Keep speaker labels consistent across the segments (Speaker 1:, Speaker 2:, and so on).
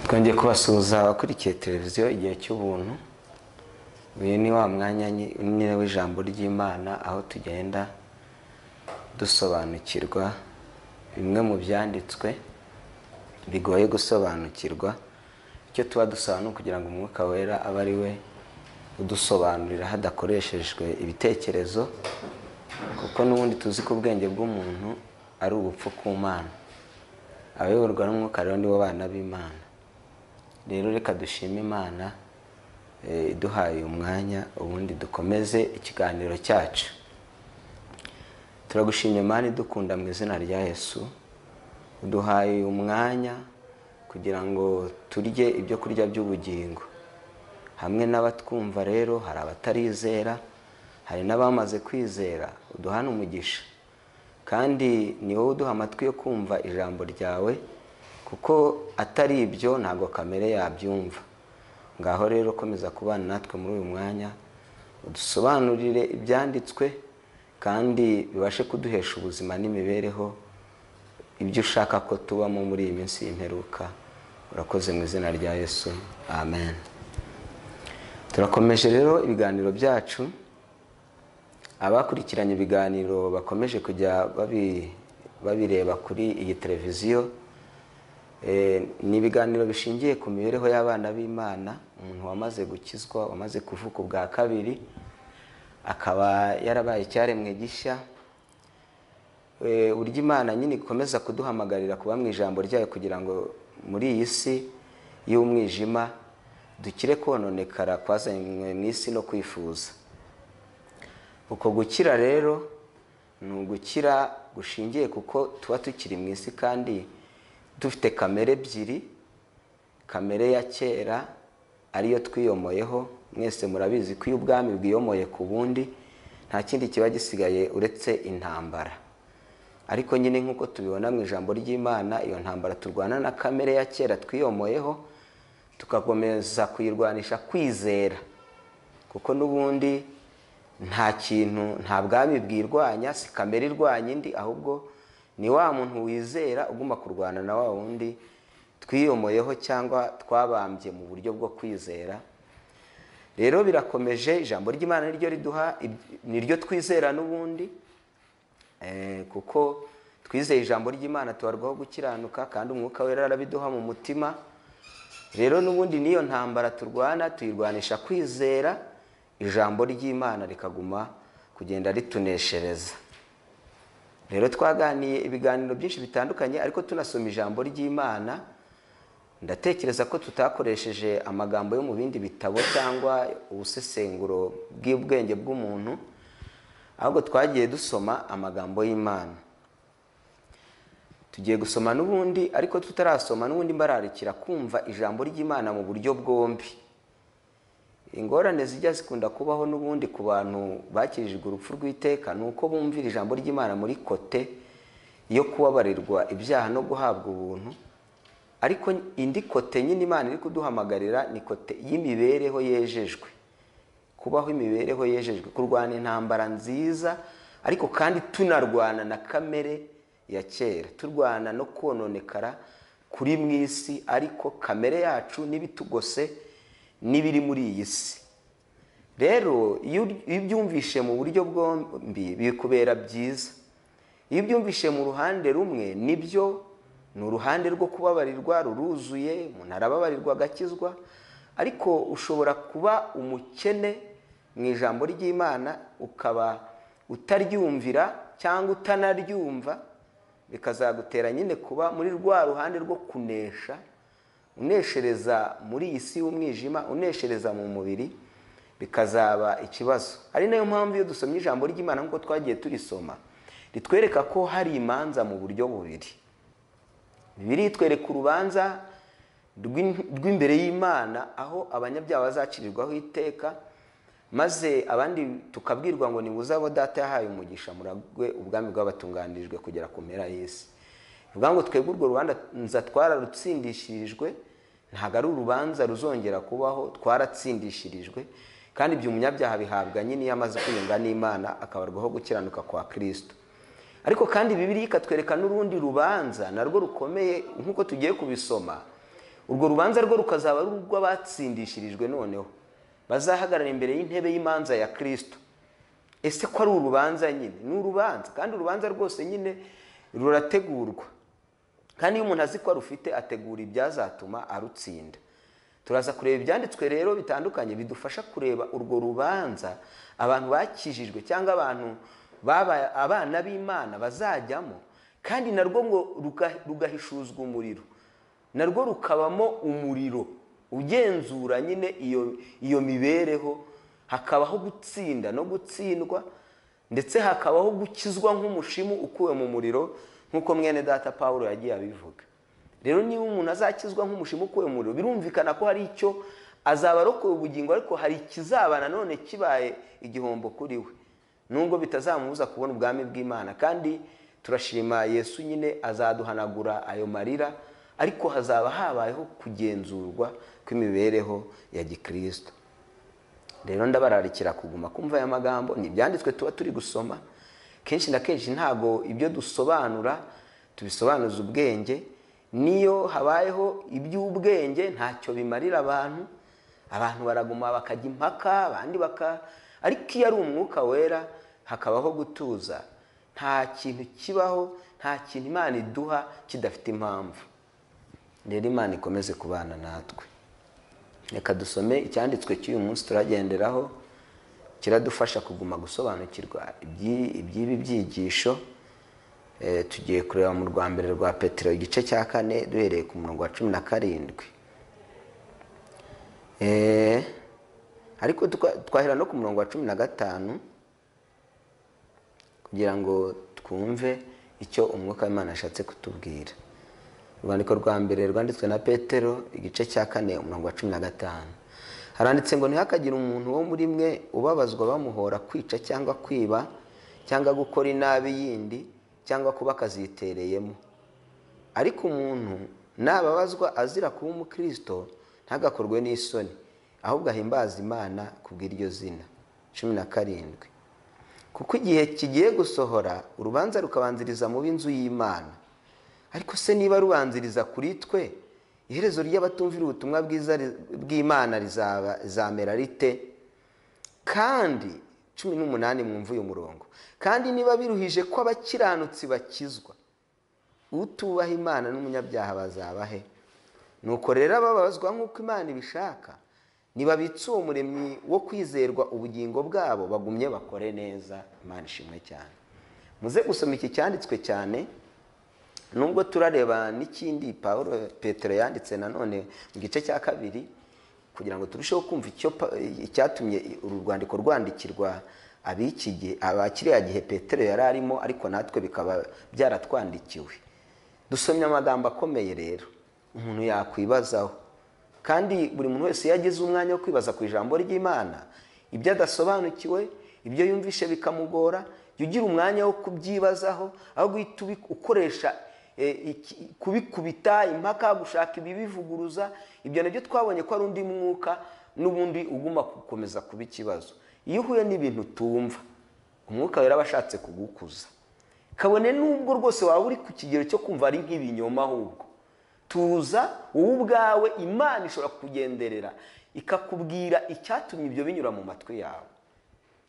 Speaker 1: twongeye kubasuhuza abakurikiye televiziyo igihe cy'ubuntu uyu ni wa mwanya nyi- nyine w'ijambo ry'imana aho tugenda dusobanukirwa bimwe mu byanditswe bigoye gusobanukirwa icyo tuba dusobanura kugira ngo umwuka wera abe ari we udusobanurira hadakoreshejwe ibitekerezo kuko n'ubundi tuzi ko ubwenge bw'umuntu ari ubupfu ku mana abayoborwa n'umwuka rero ni bo bana b'imana rero reka dushime imana eh, iduhaye uyu mwanya ubundi dukomeze ikiganiro cyacu turagushimye mani dukunda mu izina rya yesu uduhaye uyu mwanya kugira ngo turye ibyo kurya by'ubugingo hamwe n'abatwumva rero hari abatarizera hari n'abamaze kwizera uduhane umugisha kandi ni wowe uduha amatwi yo kumva ijambo ryawe kuko atari ibyo ntabwo kamere yabyumva ngaho rero komeza kubana natwe muri uyu mwanya udusobanurire ibyanditswe kandi bibashe kuduhesha ubuzima n'imibereho ibyo ushaka ko tubamo muri iyi minsi y'imperuka urakoze mu izina rya yesu amen turakomeje rero ibiganiro byacu abakurikiranye ibiganiro bakomeje kujya babi- babireba kuri iyi televiziyo Eh, ni ibiganiro bishingiye ku mibereho y'abana b'imana umuntu wamaze gukizwa wamaze kuvuka ubwa kabiri akaba yarabaye icyaremwe gishya Eh, burya imana nyine ikomeza kuduhamagarira kuba mu ijambo ryayo kugira ngo muri iyi si y'umwijima dukire kononekara kwazanywe mu isi no kwifuza uko gukira rero ni ugukira gushingiye kuko tuba tukiri mu isi kandi dufite kamere ebyiri kamere ya kera ariyo twiyomoyeho mwese murabizi ko iyo ubwami bwiyomoye ku bundi nta kindi kiba gisigaye uretse intambara ariko nyine nk'uko tubibona mu ijambo ry'imana iyo ntambara turwana na kamere ya kera twiyomoyeho tugakomeza kuyirwanisha kwizera kuko n'ubundi nta kintu nta bwami bwirwanya si kamere irwanya indi ahubwo ni wa muntu wizera ugomba kurwana na wa wundi twiyomoyeho cyangwa twabambye mu buryo bwo kwizera rero birakomeje ijambo ry'imana niryo riduha iby- niryo twizera n'ubundi Eh, kuko twizeye ijambo ry'imana tubarwaho gukiranuka kandi umwuka wera arabiduha mu mutima rero n'ubundi n'iyo ntambara turwana tuyirwanisha kwizera ijambo ry'imana rikaguma kugenda rituneshereza rero twaganiye ibiganiro byinshi bitandukanye ariko tunasoma ijambo ry'imana ndatekereza ko tutakoresheje amagambo yo mu bindi bitabo cyangwa ubusesenguro bw'ubwenge bw'umuntu ahubwo twagiye dusoma amagambo y'imana tugiye gusoma n'ubundi ariko tutarasoma n'ubundi mbararikira kumva ijambo ry'imana mu buryo bwombi ingorane zijya zikunda kubaho n'ubundi ku bantu bakirijwe urupfu rw'iteka ni uko bumvira ijambo ry'imana muri kote yo kubabarirwa ibyaha no guhabwa ubuntu ariko indi kote nyine imana iri kuduhamagarira ni kote y'imibereho yejejwe kubaho imibereho yejejwe kurwana intambara nziza ariko kandi tunarwana na kamere ya kera turwana no kononekara kuri mu isi ariko kamere yacu n'ibitugose n'ibiri muri iyi si rero iyo ur- iyo ubyumvishe mu buryo bwombi bikubera byiza iyo ubyumvishe mu ruhande rumwe nibyo ni uruhande rwo kubabarirwa ruruzuye umuntu arababarirwa agakizwa ariko ushobora kuba umukene mu ijambo ry'imana ukaba utaryumvira cyangwa utanaryumva bikazagutera nyine kuba muri rwa ruhande rwo kunesha uneshereza muri iyi si y'umwijima uneshereza mu mubiri bikazaba ikibazo ari nayo mpamvu iyo dusomye ijambo ry'imana nk'uko twagiye turisoma ritwereka ko hari imanza mu buryo bubiri bibiri itwereka urubanza rw'in- rw'imbere y'imana aho abanyabyaha bazacirirwaho iteka maze abandi tukabwirwa ngo nibuze abo data yahaye umugisha muragwe ubwami bw'abatunganirijwe kugera ku mpera y'isi ni ukuvuga ngo twebwe urwo rubanza twararutsindishirijwe ntabwo ari urubanza ruzongera kubaho twaratsindishirijwe kandi ibyo umunyabyaha bihabwa nyine iyo amaze kwiyunga n'imana akabarwaho gukiranuka kwa kirisito ariko kandi bibiriya ikatwereka n'urundi rubanza narwo rukomeye nk'uko tugiye kubisoma urwo rubanza rwo rukazaba ari urw'abatsindishirijwe noneho bazahagarara imbere y'intebe y'imanza ya kirisito ese ko ari urubanza nyine ni urubanza kandi urubanza rwose nyine rurategurwa kandi iyo umuntu azi ko arufite ategura ibyazatuma arutsinda turaza kureba ibyanditswe rero bitandukanye bidufasha kureba urwo rubanza abantu bakijijwe cyangwa abantu babaye abana b'imana bazajyamo kandi narwo ngo ruga- rugahishuzwa umuriro narwo rukabamo umuriro ugenzura nyine iyo iyo mibereho hakabaho gutsinda no gutsindwa ndetse hakabaho gukizwa nk'umushimu ukuwe mu muriro nk'uko mwene data paul yagiye abivuga rero niba umuntu azakizwa nk'umushimu ukuwe mu muriro birumvikana ko hari icyo azaba arokoye ubugingo ariko hari ikizaba nanone kibaye igihombo kuri we nubwo bitazamubuza kubona ubwami bw'imana kandi turashima yesu nyine azaduhanagura ayo marira ariko hazaba habayeho kugenzurwa kw'imibereho ya gikristo rero ndabararikira kuguma kumva aya magambo ni ibyanditswe tuba turi gusoma kenshi na kenshi ntabwo ibyo dusobanura tubisobanuza ubwenge niyo habayeho iby'ubwenge ntacyo bimarira abantu abantu baraguma bakajya impaka abandi baka ariko iyo ari umwuka wera hakabaho gutuza nta kintu kibaho nta kintu imana iduha kidafite impamvu rero imana ikomeze kubana natwe reka dusome icyanditswe cy'uyu munsi turagenderaho kiradufasha kuguma gusobanukirwa iby'i- iby'ibi byigisho Eh, tugiye kureba mu rwa mbere rwa petero igice cya kane duhereye ku murongo wa cumi na karindwi Eh, ariko tuka- twahera no ku murongo wa cumi na gatanu kugira ngo twumve icyo umwuka w'imana ashatse kutubwira urwandiko rwa mbere rwanditswe na petero igice cya kane umurongo wa cumi na gatanu haranditse ngo ntihakagire umuntu wo muri mwe ubabazwa bamuhora kwica cyangwa kwiba cyangwa gukora inabi yindi cyangwa kuba akazitereyemo ariko umuntu nababazwa azira kuba umukristo ntagakorwe n'isoni ahubwo ahimbaza imana kubw'iryo zina cumi na karindwi kuko igihe kigiye gusohora urubanza rukabanziriza mu b'inzu y'imana ariko se niba rubanziriza kuri twe iherezo ry'abatumvira ubutumwa bwiza ri- bw'imana rizaba rizamera rite kandi cumi n'umunani mwumva uyu murongo kandi niba biruhije ko abakiranutsi bakizwa utubaha imana n'umunyabyaha bazaba he nuko rero ababazwa nk'uko imana ibishaka nibabitse uwo muremyi wo kwizerwa ubugingo bwabo bagumye bakore neza imana ishimwe cyane muze gusoma iki cyanditswe cyane nubwo turareba n'ikindi paul petero yanditse nanone mu gice cya kabiri kugira ngo turusheho kumva icyo Pa- icyatumye uru rwandiko rwandikirwa ab'iki gihe aba kiriya gihe petero yari arimo ariko natwe bikaba byaratwandikiwe dusomye amagambo akomeye rero umuntu yakwibazaho kandi buri muntu wese iyo agize umwanya wo kwibaza ku ijambo ry'imana ibyo adasobanukiwe ibyo yumvishe bikamugora jya ugira umwanya wo kubyibazaho aho guhita ubi- ukoresha eh, iki- kubikubita impaka gushaka ibibivuguruza ibyo nabyo twabonye ko ari undi mwuka n'ubundi uguma gukomeza kuba ikibazo iyo uhuye n'ibintu utumva umwuka wera aba ashatse kugukuza kabone n'ubwo rwose waba uri ku kigero cyo kumva ari nk'ibinyoma ahubwo tuza wowe ubwawe imana ishobora kukugenderera ikakubwira icyatumye ibyo binyura mu matwi yawe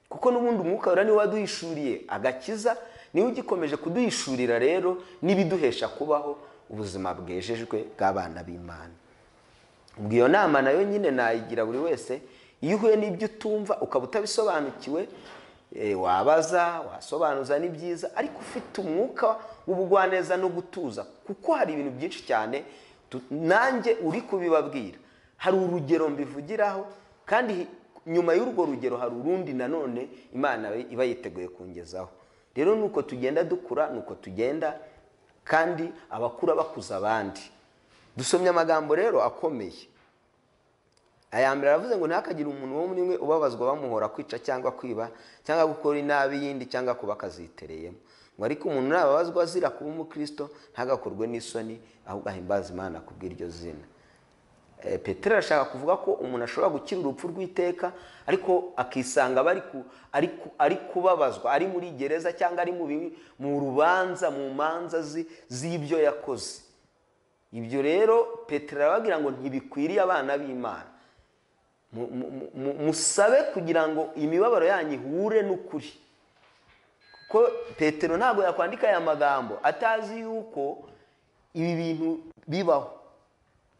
Speaker 1: kuko n'ubundi umwuka wera niwe waduhishuriye agakiza niwe ugikomeje kuduhishurira rero n'ibiduhesha kubaho ubuzima bwejejwe bw'abana b'imana ubwo iyo nama nayo nyine nayigira buri wese iyo uhuye n'ibyo utumva ukaba utabisobanukiwe eh, wabaza wasobanuza ni byiza ariko ufite umwuka w'ubugwaneza no gutuza kuko hari ibintu byinshi cyane tu- nanjye uri kubibabwira hari urugero mbivugiraho kandi hi- nyuma y'urwo rugero hari urundi nanone imana iba yiteguye kungezaho rero ni uko tugenda dukura ni uko tugenda kandi abakura bakuza abandi dusomye amagambo rero akomeye aya mbere aravuze ngo ntihakagire umuntu wo muri mwe ubabazwa bamuhora kwica cyangwa kwiba cyangwa gukora inabi yindi cyangwa kuba akazitereyemo ngo ariko umuntu nababazwa azira kuba umukristo ntagakorwe n'isoni ahubwo ahimbaza imana ku bw'iryo zina Eh, petero arashaka kuvuga ko umuntu ashobora gukira urupfu rw'iteka ariko akisanga aba ari ku- ari ku- ari kubabazwa ari muri gereza cyangwa ari mu bi- mu rubanza mu manza zi- z'ibyo yakoze ibyo rero petero arabagira ngo ntibikwiriye abana b'imana Mu- mu- mu- musabe kugira ngo imibabaro yanyu ihure n'ukuri kuko petero ntabwo yakwandika aya magambo atazi yuko ibi bintu bibaho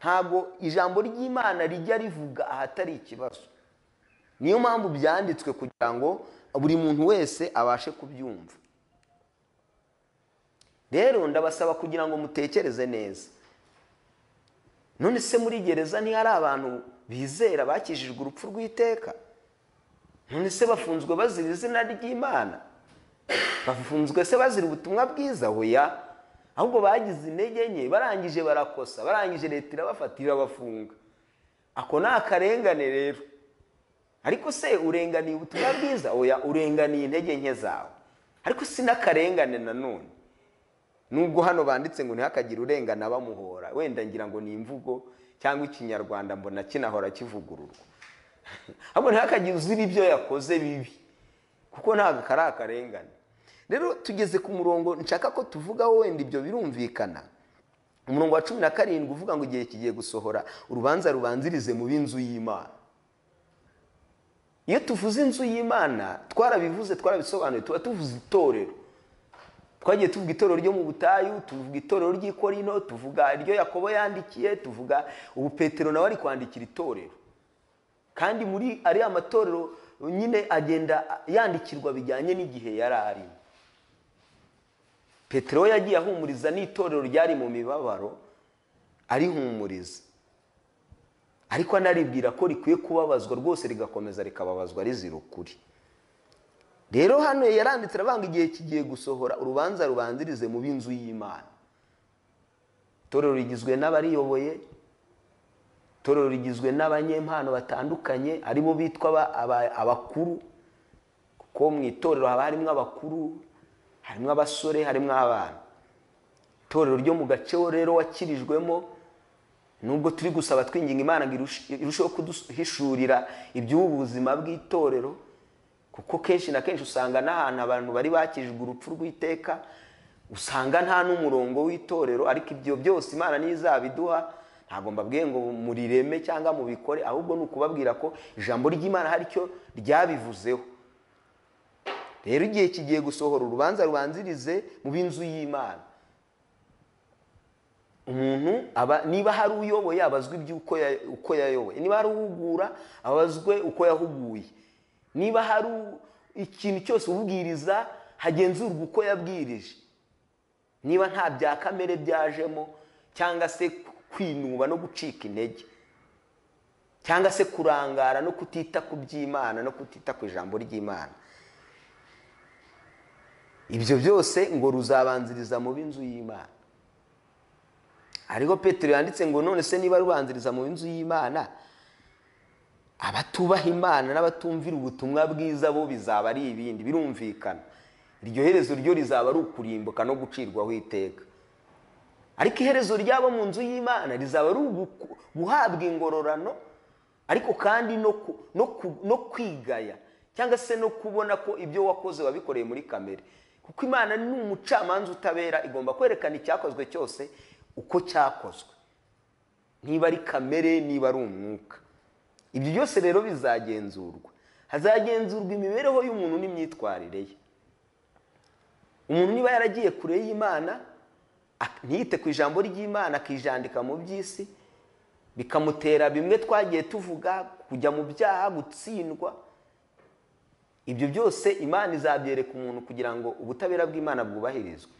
Speaker 1: ntabwo ijambo ry'imana rijya rivuga ahatari ikibazo niyo mpamvu byanditswe kugira ngo buri muntu wese abashe kubyumva rero ndabasaba kugira ngo mutekereze neza none se muri gereza ntihari abantu bizera bakijijwe urupfu rw'iteka none se bafunzwe bazira izina ry'imana bafunzwe se bazira ubutumwa bwiza hoya ahubwo bagize intege nke barangije barakosa barangije leta irabafata irabafunga ako ni akarengane rero ariko se urenganiye ubutumwa bwiza oya urenganiye intege nke zawe ariko si n'akarengane nanone nubwo hano banditse ngo ntihakagire urengana bamuhora wenda ngira ngo ni imvugo cyangwa ikinyarwanda mbona kinahora kivugururwa ahubwo ntihakagire uzira ibyo yakoze bibi kuko ntabwo kari akarengane rero tugeze ku murongo nshaka ko tuvugaho wenda ibyo birumvikana umurongo wa cumi na karindwi uvuga ngo igihe kigiye gusohora urubanza rubanzirize mu b'inzu y'imana iyo tuvuze inzu y'imana twarabivuze twarabisobanuye tuba tuvuze itorero twagiye tuvuga itorero ryo mu butayu tuvuga itorero ry'i Korinto tuvuga iryo yakobo yandikiye tuvuga ubu petero nawe ari kwandikira itorero kandi muri ariya matorero nyine agenda yandikirwa bijyanye n'igihe yari arimo petero we yagiye ahumuriza n'itorero ryari mu mibabaro arihumuriza ariko anaribwira ko rikwiye kubabazwa rwose rigakomeza rikababazwa rizira ukuri rero hano yaranditse aravuga igihe kigiye gusohora urubanza rubanzirize mu b'inzu y'imana itorero rigizwe n'abariyoboye itorero rigizwe n'abanyempano batandukanye harimo bitwa aba- aba- abakuru kuko mu itorero haba harimo abakuru harimo abasore harimo abana itorero ryo mu gace wo rero wakirijwemo nubwo turi gusaba twinginga imana ngo irush- irusheho kuduhishurira iby'ubu buzima bw'itorero kuko kenshi na kenshi usanga n'ahantu abantu bari bakijwe urupfu rw'iteka usanga nta n'umurongo w'itorero ariko ibyo byose imana niyo izabiduha ntabwo mbabwiye ngo murireme cyangwa mubikore ahubwo ni ukubabwira ko ijambo ry'imana hari icyo ryabivuzeho rero igihe kigiye gusohora urubanza rubanzirize mu b'inzu y'imana umuntu aba niba hari uyoboye abazwa iby'uko ya- uko yayoboye niba hari uhugura abazwe uko yahuguye niba hari u- ikintu cyose ubwiriza hagenzurwa uko yabwirije niba nta bya kamere byajemo cyangwa se kwinuba no gucika intege cyangwa se kurangara no kutita ku by'imana no kutita ku ijambo ry'imana ibyo byose ngo ruzabanziriza mu b'inzu y'imana ariko petero yanditse ngo none se niba rubanziriza mu nzu y'imana abatubaha imana n'abatumvira ubutumwa bwiza bo bizaba ari ibindi birumvikana iryo herezo ryo rizaba ari ukurimbuka no gucirwaho iteka ariko iherezo ry'abo mu nzu y'imana rizaba ari uguku- guhabwa ingororano ariko kandi no ku- no ku- no kwigaya cyangwa se no kubona ko ibyo wakoze wabikoreye muri kamere kuko imana ni umucamanza utabera igomba kwerekana icyakozwe cyose uko cyakozwe niba ari kamere niba ari umwuka ibyo byose rero bizagenzurwa hazagenzurwa imibereho y'umuntu n'imyitwarire ye umuntu niba yaragiye kure y'imana ak- ntiyite ku ijambo ry'imana akijandika mu by'isi bikamutera bimwe twagiye tuvuga kujya mu byaha gutsindwa ibyo byose imana izabyereka umuntu kugira ngo ubutabera bw'imana bwubahirizwe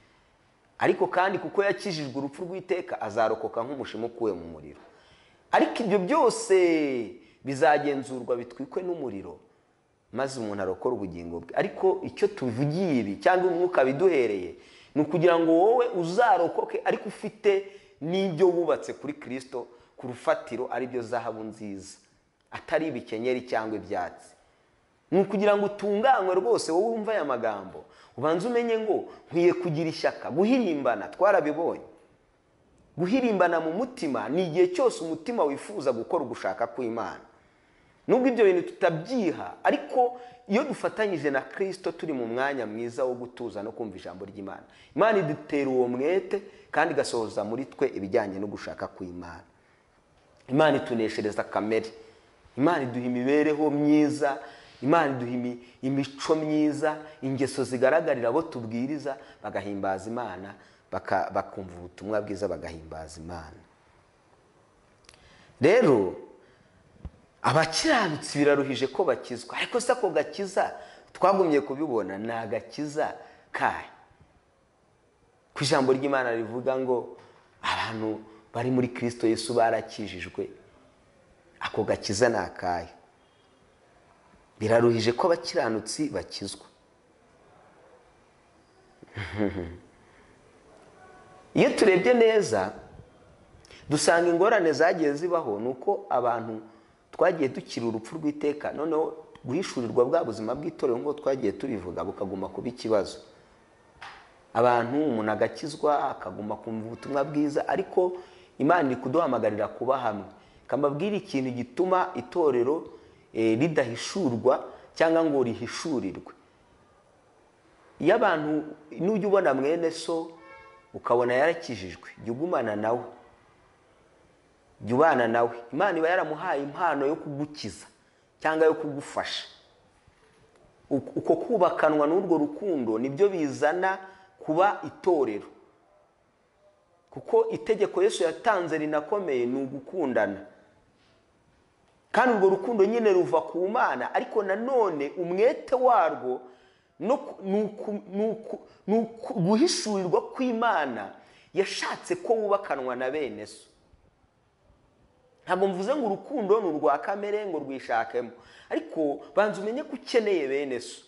Speaker 1: ariko kandi kuko yakijijwe urupfu rw'iteka azarokoka nk'umushima ukuwe mu muriro ariko ibyo byose bizagenzurwa bitwikwe n'umuriro maze umuntu arokora ubugingo bwe ariko icyo tuvugiye ibi cyangwa umwuka biduhereye ni ukugira ngo wowe uzarokoke ariko ufite n'ibyo wubatse kuri kirisito ku rufatiro ari byo zahabu nziza atari ibikenyeri cyangwa ibyatsi ni ukugira ngo utunganywe rwose wowe wumva aya magambo ubanze umenye ngo nkwiye kugira ishyaka guhirimbana twarabibonye guhirimbana mu mutima ni igihe cyose umutima wifuza gukora ugushaka kw'imana nubwo ibyo bintu tutabyiha ariko iyo dufatanyije na kirisito turi mu mwanya mwiza wo gutuza no kumva ijambo ry'imana imana idutera uwo mwete kandi igasohoza muri twe ibijyanye no gushaka kw'imana imana ituneshereza kamere imana iduha imibereho myiza imana iduha imi- imico myiza ingeso zigaragarira abo tubwiriza bagahimbaza imana baka- bakumva ubutumwa bwiza bagahimbaza imana rero abakiranutsi biraruhije ko bakizwa ariko se ako gakiza twagumye kubibona ni agakiza kahe ku ijambo ry'imana rivuga ngo abantu bari muri kirisito yesu barakijijwe ako gakiza ni akahe biraruhije ko abakiranutsi bakizwa iyo turebye neza dusanga ingorane zagiye zibaho ni uko abantu twagiye dukira urupfu rw'iteka noneho guhishurirwa bwa buzima bw'itorero nk'uko twagiye tubivuga bukaguma kuba ikibazo abantu umuntu agakizwa akaguma kumva ubutumwa bwiza ariko imana iri kuduhamagarira kuba hamwe ikamubwira ikintu gituma itorero eh, ridahishurwa cyangwa ngo rihishurirwe iyo abantu n'ujya ubona mwene so ukabona yarakijijwe jya ugumana nawe jya ubana nawe imana iba yaramuhaye impano yo kugukiza cyangwa yo kugufasha Uko- uko kubakanwa n'urwo rukundo nibyo bizana kuba itorero kuko itegeko yesu yatanze rinakomeye ni ugukundana kandi urwo rukundo nyine ruva ku mana ariko nanone umwete warwo no ku- ni uku- ni uku- ni uku- guhishurirwa kw'imana yashatse ko wubakanwa na bene so ntabwo mvuze ngo urukundo ni urwa kamere ngo rwishakemo ariko banza umenye ko ukeneye bene so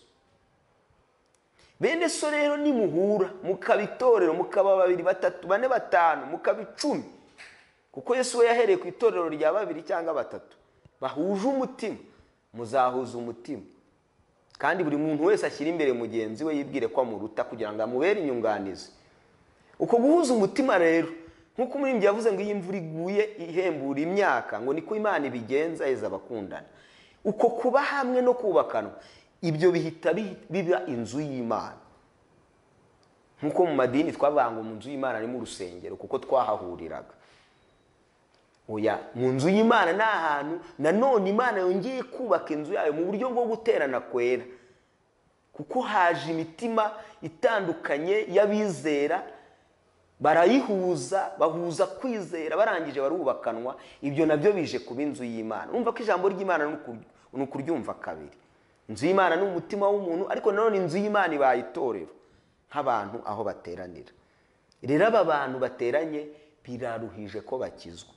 Speaker 1: bene so rero nimuhura mukaba itorero mukaba babiri batatu bane batanu mukaba icumi kuko yesu we yahereye ku itorero rya babiri cyangwa batatu bahuje umutima muzahuza umutima kandi buri muntu wese ashyira imbere mugenzi we yibwire ko amuruta kugira ngo amubere inyunganizi uko guhuza umutima rero nk'uko umurimbyi yavuze ngo iyo imvura iguye ihembura imyaka ngo niko imana ibigenza yeza abakundana uko kuba hamwe no kubakanwa ibyo bihita bi- biba inzu y'imana nk'uko mu madini twavuga ngo mu nzu y'imana ni mu rusengero kuko twahahuriraga oya mu nzu y'imana ni ahantu nanone imana yongeye kubaka inzu yayo mu buryo bwo guterana kwera kuko haje imitima itandukanye y'abizera barayihuza bahuza kwizera barangije barubakanwa ibyo nabyo bije kuba inzu y'imana urumva ko ijambo ry'imana ni uku- ni ukuryumva kabiri inzu y'imana ni umutima w'umuntu ariko nanone inzu y'imana ibaye itorero nk'abantu aho bateranira rero aba bantu bateranye biraruhije ko bakizwa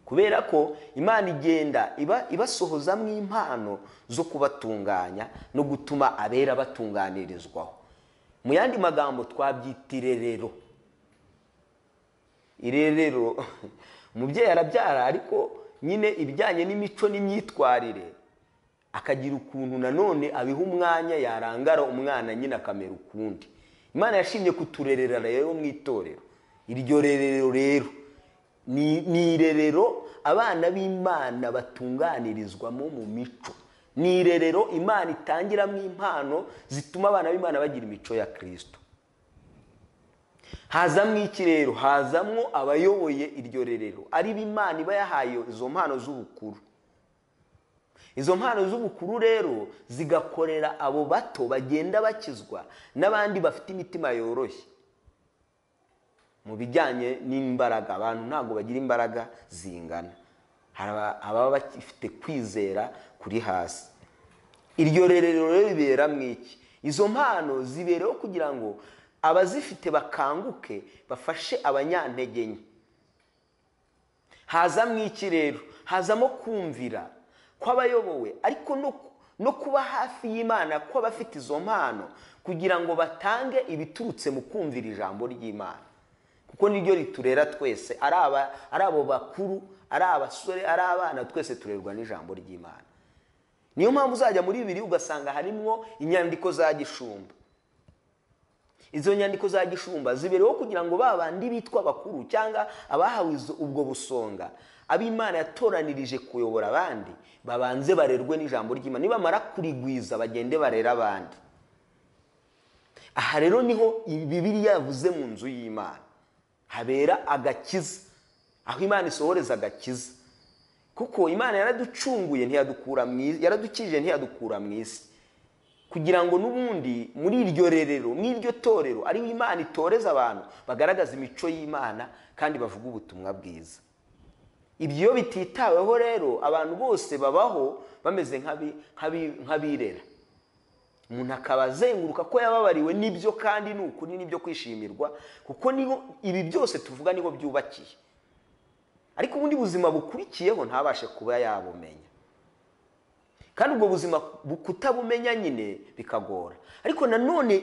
Speaker 1: kubera ko imana igenda iba ibasohozamo impano zo kubatunganya no gutuma abera batunganirizwaho mu yandi magambo twabyita irerero irerero umubyeyi arabyara ariko nyine ibijyanye n'imico n'imyitwarire akagira ukuntu nanone abiha umwanya yarangara umwana nyine akamera ukundi imana yashimye kuturerera rero mu itorero iryo rerero rero ni ni irerero abana b'imana batunganirizwamo mu mico ni irerero imana itangiramo impano zituma abana b'imana bagira imico ya kirisito hazamwo iki rero hazamwo abayoboye iryo rerero ari bo imana iba yahaye izo mpano z'ubukuru izo mpano z'ubukuru rero zigakorera abo bato bagenda bakizwa n'abandi bafite imitima yoroshye mu bijyanye n'imbaraga abantu ntabwo bagira imbaraga zingana hari aba- ababa bafite kwizera kuri hasi iryo rerero rero ribera mu iki izo mpano zibereho kugira ngo abazifite bakanguke bafashe abanyantege nke haza mu iki rero hazamo kumvira kw'abayobowe ariko no, no kuba hafi y'imana kw'abafite izo mpano kugira ngo batange ibiturutse mu kumvira ijambo ry'imana kuko niryo riturera twese ari aba- ari abo bakuru ari abasore ari abana twese turerwa n'ijambo ry'imana niyo mpamvu uzajya muri bibiri ugasanga harimwo inyandiko za gishumba izo nyandiko za gishumba zibereho kugira ngo ba bandi bitwa bakuru cyangwa abahawe izo- ubwo busonga ab'imana yatoranirije kuyobora abandi babanze barerwe n'ijambo ry'imana nibamara kurigwiza bagende barere abandi aha rero niho bibiriya yavuze mu nzu y'imana habera agakiza aho imana isohoreza agakiza kuko imana yaraducunguye ntiyadukura mu isi yaradukije ntiyadukura mu isi kugira ngo n'ubundi muri iryo rerero muri iryo torero ariho imana itoreza abantu bagaragaza imico y'imana kandi bavuga ubutumwa bwiza ibyo bititaweho rero abantu bose babaho bameze nk'abirera umuntu akaba azenguruka ko yababariwe n'ibyo kandi ni ukuri n'ibyo kwishimirwa kuko niho ibi byose tuvuga niho byubakiye ariko ubundi buzima bukurikiyeho ntabashe kuba yabumenya kandi ubwo buzima kutabumenya nyine bikagora ariko nanone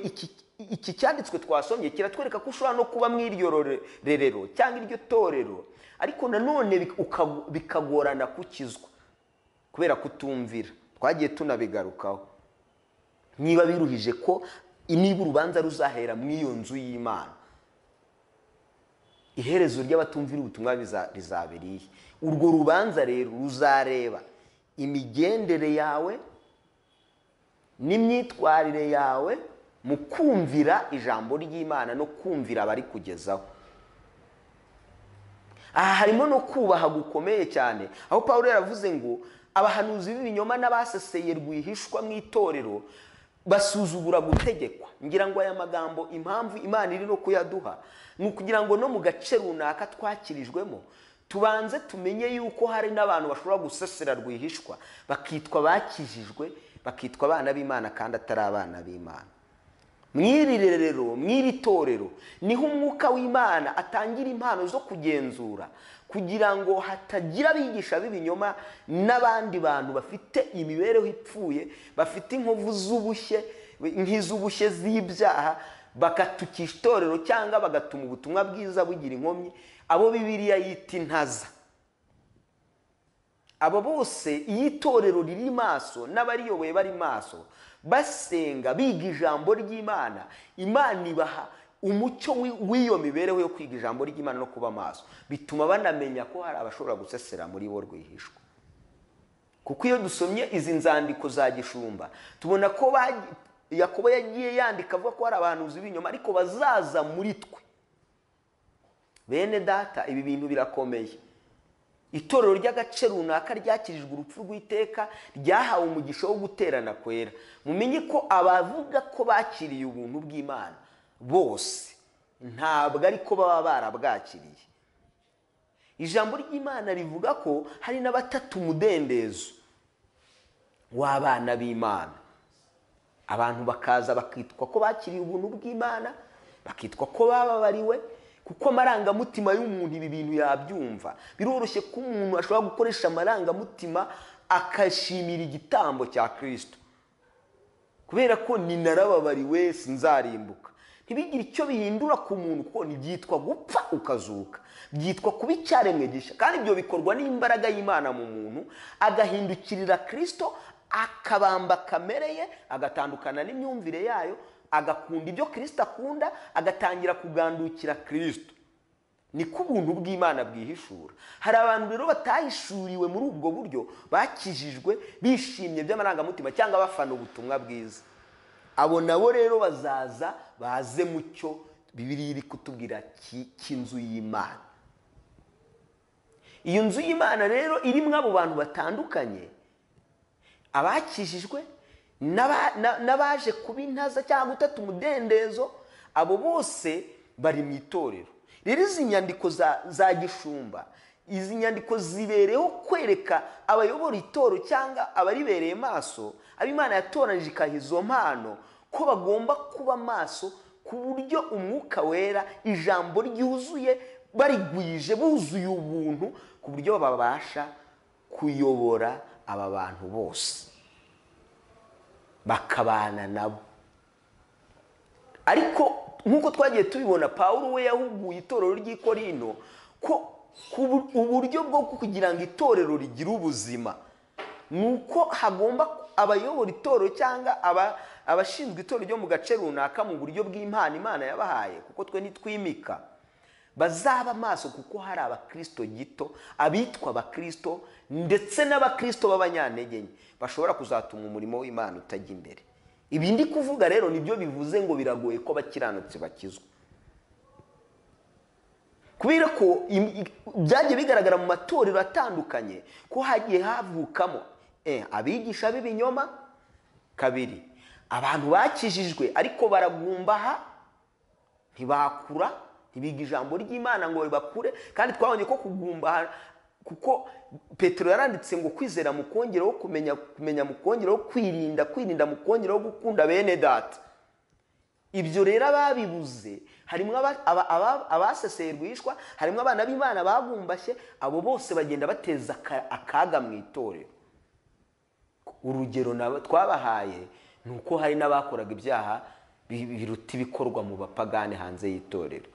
Speaker 1: iki cyanditswe twasomye kiratwereka ko ushobora no kuba mu iryo rerero cyangwa iryo torero ariko nanone bikagorana kukizwa kubera kutumvira twagiye tunabigarukaho niba biruhije ko niba urubanza ruzahera mu iyo nzu y'imana iherezo ry'abatumvira ubutumwa rizabiriye urwo rubanza rero ruzareba imigendere yawe n'imyitwarire yawe mu kumvira ijambo ry'imana no kumvira abari kugezaho aha harimo no kubaha gukomeye cyane aho paul yaravuze ngo abahanuzi b'ibinyoma n'abaseseye rwihishwa mu itorero basuzugura gutegekwa ngira ngo aya magambo impamvu imana iri no kuyaduha ni ukugira ngo no mu gace runaka twakirijwemo tubanze tumenye yuko hari n'abantu bashobora gusesera rwihishwa bakitwa bakijijwe bakitwa abana b'imana kandi atari abana b'imana mw'iri rero mw'iri torero niho umwuka w'imana atangira impano zo kugenzura kugira ngo hatagira abigisha b'ibinyoma n'abandi bantu bafite imibereho ipfuye bafite inkovu z'ubushye nk'iz'ubushye z'ibyaha bagatukisha itorero cyangwa bagatuma ubutumwa bwiza bugira inkomyi abo bibiriya yita intaza abo bose iyo itorero riri maso n'abariyoboye bari maso basenga biga ijambo ry'imana imana ibaha umucyo w'iyo mibereho yo kwiga ijambo ry'imana no kuba maso bituma banamenya ko hari abashobora gusesera muri bo rwihishwa kuko iyo dusomye izi nzandiko za gishumba tubona ko yakobo yagiye yandika avuga ko hari abahanuzi b'inyuma ariko bazaza muri twe bene data ibi bintu birakomeye itorero ry'agace runaka ryakirijwe urupfu rw'iteka ryahawe umugisha wo guterana kwera mumenye ko abavuga ko bakiriye ubuntu bw'imana bose ntabwo ariko baba barabwakiriye ijambo ry'imana rivuga ko hari n'abatata umudendezo w'abana b'imana abantu bakaza bakitwa ko bakiriye ubuntu bw'imana bakitwa ko bababariwe kuko amarangamutima y'umuntu ibi bintu yabyumva biroroshye ko umuntu ashobora gukoresha amarangamutima akashimira igitambo cya kirisito kubera ko ni narababariwe sinzarimbuka ntibigire icyo bihindura ku muntu kuko ntibyitwa gupfa ukazuka byitwa kuba icyaremwe gishya kandi ibyo bikorwa n'imbaraga y'imana mu muntu agahindukirira kirisito akabamba kamere ye agatandukana n'imyumvire yayo agakunda ibyo kirisito akunda agatangira kugandukira kirisito niko ubuntu bw'imana bwihishura hari abantu rero batahishuriwe muri ubwo buryo bakijijwe bishimye by'amarangamutima cyangwa bafana ubutumwa bwiza abo nabo rero bazaza baze mu cyo bibiri iri kutubwira cy'inzu y'imana iyo nzu y'imana rero irimo abo bantu batandukanye abakijijwe n'abaje kuba intaza cyangwa gutata umudendezo abo bose bari mu itorero rero izi nyandiko za gishumba izi nyandiko zibereyeho kwereka abayobora itoro cyangwa abaribereye maso abimana yatoranyije ikaha izo mpano ko bagomba kuba maso ku buryo umwuka wera ijambo ryuzuye barigwije buzuye ubuntu ku buryo babasha kuyobora aba bantu bose bakabana nabo ariko nk'uko twagiye tubibona paul we yahuguye itorero ry'ikorino ko uburyo bwo kugira ngo itorero rigire ubuzima ni uko hagomba abayobora itorero cyangwa abashinzwe itorero ryo mu gace runaka mu buryo bw'imana imana yabahaye kuko twe ntitwimika bazaba amaso kuko hari abakristo gito abitwa abakristo ndetse n'abakristo b'abanyantege nke bashobora kuzatuma umurimo w'imana utajya imbere ibi ndi kuvuga rero nibyo bivuze ngo biragoye ko abakiranutsi bakizwa kubera ko im- i- byagiye bigaragara mu matorero atandukanye ko hagiye havukamo eh, abigisha b'ibinyoma kabiri abantu bakijijwe ariko baragumbaha ntibakura ntibiga ijambo ry'imana ngo ribakure kandi twabonye ko kugumbaha kuko petero yaranditse ngo kwizera mu kongeraho kumenya kumenya mu kongeraho kwirinda kwirinda mu kongeraho gukunda bene data ibyo rero ababibuze harimo aba- aba- aba- abaseserwishwa harimo abana b'imana bagumbashye abo bose bagenda bateza aka- akaga mu itorero urugero na- twabahaye ni uko hari n'abakoraga ibyaha bi- biruta ibikorwa mu bapagani hanze y'itorero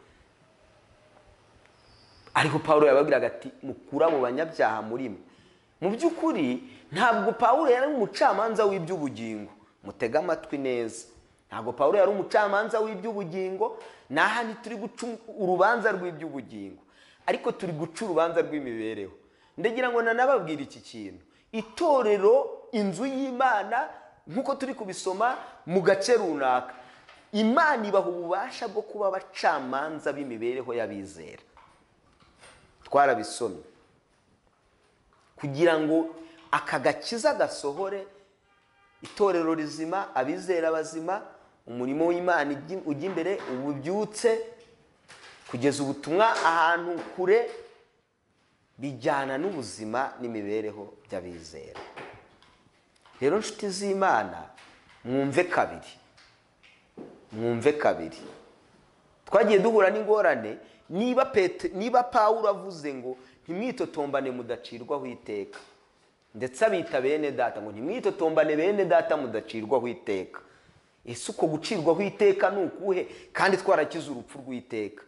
Speaker 1: ariko paul yababwiraga ati mukura mu banyabyaha muri mwe mu by'ukuri ntabwo paul yari umucamanza w'iby'ubugingo mutege amatwi neza ntabwo paul yari umucamanza w'iby'ubugingo n'aha ntituri guca urubanza rw'iby'ubugingo ariko turi guca urubanza rw'imibereho ndagira ngo nanababwire iki kintu itorero inzu y'imana nk'uko turi kubisoma mu gace runaka imana ibaha ububasha bwo kuba abacamanza b'imibereho y'abizera twarabisomye kugira ngo aka gakiza gasohore itorero rizima abizera bazima umurimo w'imana ijya- ujya imbere ububyutse kugeza ubutumwa ahantu kure bijyana n'ubuzima n'imibereho by'abizera rero inshuti z'imana mwumve kabiri mwumve kabiri twagiye duhura n'ingorane niba pete niba pawulo avuze ngo ntimwitotombane mudacirwaho iteka ndetse abita bene data ngo ntimwitotombane bene data mudacirwaho iteka ese uko gucirwaho iteka ni ukuhe kandi twarakize urupfu rw'iteka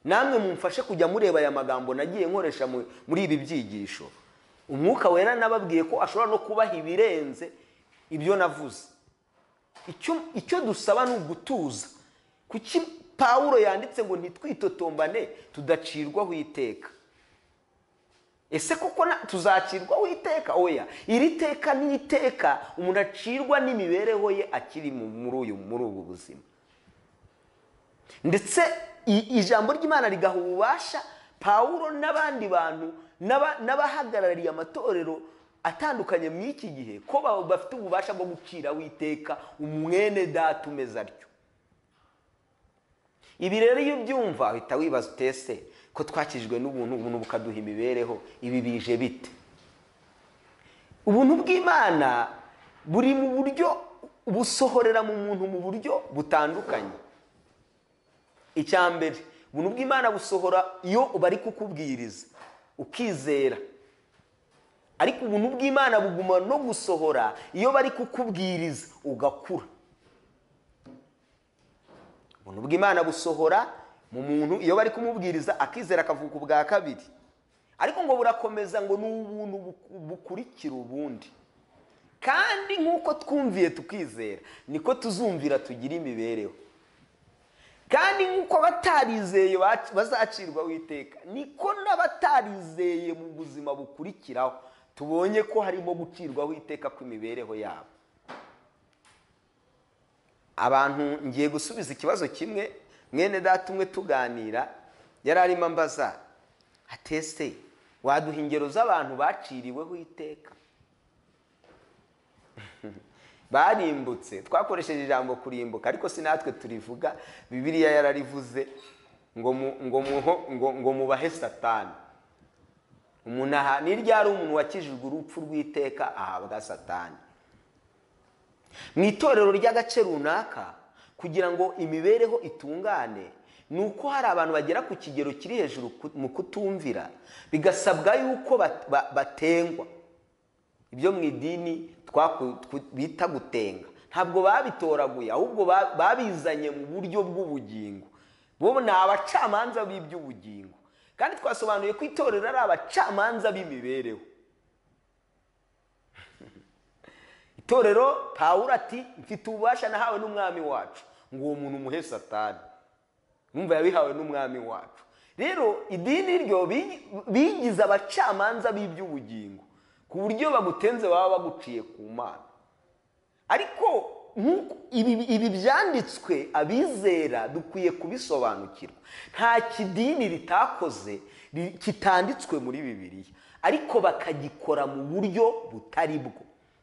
Speaker 1: namwe mumfashe kujya mureba aya magambo nagiye nkoresha mu- muri ibi byigisho umwuka wera nababwiye ko ashobora no kubaha ibirenze ibyo navuze icyo icyo dusaba ni ugutuza kuki pawulo yanditse ngo ntitwitotombane tudacirwaho iteka ese koko na- tuzacirwaho iteka oya iri teka ni iteka umuntu acirwa n'imibereho ye akiri mu- muri uyu muri ubu buzima ndetse i- ijambo ry'imana rigaha ububasha pawulo n'abandi bantu n'aba- n'abahagarariye amatorero atandukanye mu iki gihe ko ba- bafite ububasha bwo guciraho iteka umwene data umeze atyo ibi rero iyo ubyumva uhita wibaza utese ko twakijwe n'ubuntu ubuntu bukaduha imibereho ibi bije bite ubuntu bw'imana buri mu buryo busohorera mu muntu mu buryo butandukanye icya mbere ubuntu bw'imana busohora iyo bari kukubwiriza ukizera ariko ubuntu bw'imana buguma no gusohora iyo bari kukubwiriza ugakura ubuntu bw'imana busohora mu muntu iyo bari kumubwiriza akizera akavuka ubwa kabiri ariko ngo burakomeza ngo ni ubuntu buku- bukurikira ubundi kandi nk'uko twumviye tukizera niko tuzumvira tugira imibereho kandi nk'uko abatarizeye bac- bazacirwaho iteka niko n'abatarizeye mu buzima bukurikiraho tubonye ko harimo gucirwaho iteka kw'imibereho yabo abantu ngiye gusubiza ikibazo kimwe mwene data umwe tuganira yari arimo ambaza atese waduha ingero z'abantu baciriweho iteka barimbutse twakoresheje ijambo kurimbuka ariko si natwe turivuga bibiliya yararivuze ngo mu- ngo muho- ngo- ngo mubahe satani umuntu aha ni ryari umuntu wakijijwe urupfu rw'iteka ahabwa satani mu itorero ry'agace runaka kugira ngo imibereho itungane ni uko hari abantu bagera ku kigero kiri hejuru ku- mu kutumvira bigasabwa yuko bat- ba- batengwa ibyo mu idini twaku- twu- bita gutenga ntabwo babitoraguye ahubwo ba- babizanye mu buryo bw'ubugingo bo ni abacamanza b'iby'ubugingo kandi twasobanuye ko itorero ari abacamanza b'imibereho itorero pawulo ati mfite ububasha nahawe n'umwami wacu ngo uwo muntu umuhe satani numva yabihawe n'umwami wacu rero idini ryo bi- bigize abacamanza b'iby'ubugingo ku buryo bagutenze baba baguciye ku mana ariko nk'uko- ibi ibi byanditswe abizera dukwiye kubisobanukirwa nta kidini ritakoze ri- kitanditswe muri bibiliya ariko bakagikora mu buryo butari bwo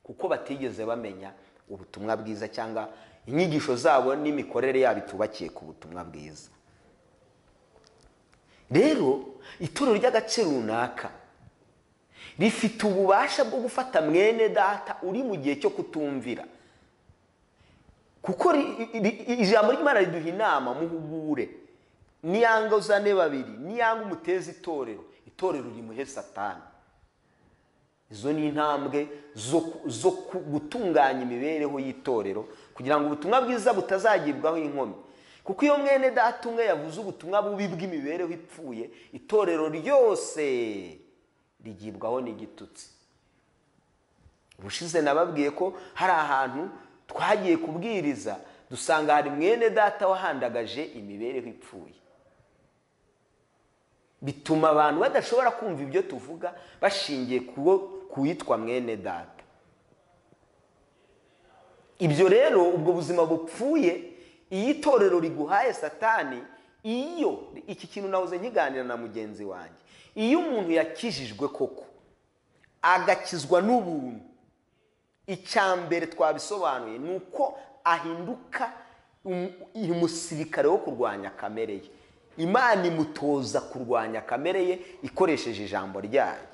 Speaker 1: kuko batigeze bamenya ubutumwa bwiza cyangwa inyigisho zabo n'imikorere yabo itubakiye ku butumwa bwiza rero itorero ry'agace runaka rifite ububasha bwo gufata mwene data uri mu gihe cyo kutumvira kuko ri- ri- ri- ijambo ry'imana riduha inama muhugure niyanguzane babiri niyanga umuteza itorero itorero rimuhe satani izo ni intambwe zo ku- zo ku- gutunganya imibereho y'itorero kugira ngo ubutumwa bwiza butazagibwaho inkomyi kuko iyo mwene data umwe yavuze ubutumwa bubi bw'imibereho ipfuye itorero ryose rigibwaho n'igitutsi ubushize nababwiye ko hari ahantu twagiye kubwiriza dusanga hari mwene data wahandagaje imibereho ipfuye bituma abantu badashobora kumva ibyo tuvuga bashingiye kuwo- ku witwa mwene data ibyo rero ubwo buzima bupfuye iyo itorero riguhaye satani iyo iki kintu nahoze nkiganira na mugenzi wanjye iyo umuntu yakijijwe koko agakizwa n'ubuntu icya mbere twabisobanuye ni uko ahinduka um- umusirikare wo kurwanya kamere ye imana imutoza kurwanya kamere ye ikoresheje ijambo ryayo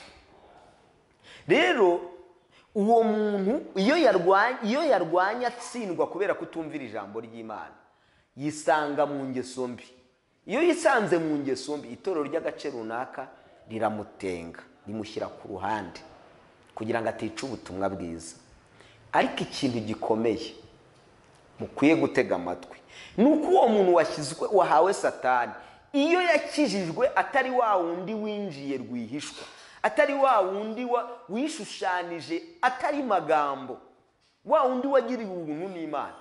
Speaker 1: rero uwo muntu iyo yarwanya iyo yarwanya atsindwa kubera kutumvira ijambo ry'imana yisanga mu ngeso mbi iyo yisanze mu ngeso mbi itorero ry'agace runaka riramutenga rimushyira ku ruhande kugira ngo atica ubutumwa bwiza ariko ikintu gikomeye mukwiye gutega amatwi ni uko uwo muntu washyizwe wahawe satani iyo yakijijwe atari wa wundi winjiye rwihishwa atari wa wundi wa- wishushanyije atari magambo wa wundi wagiriwe ubuntu n'imana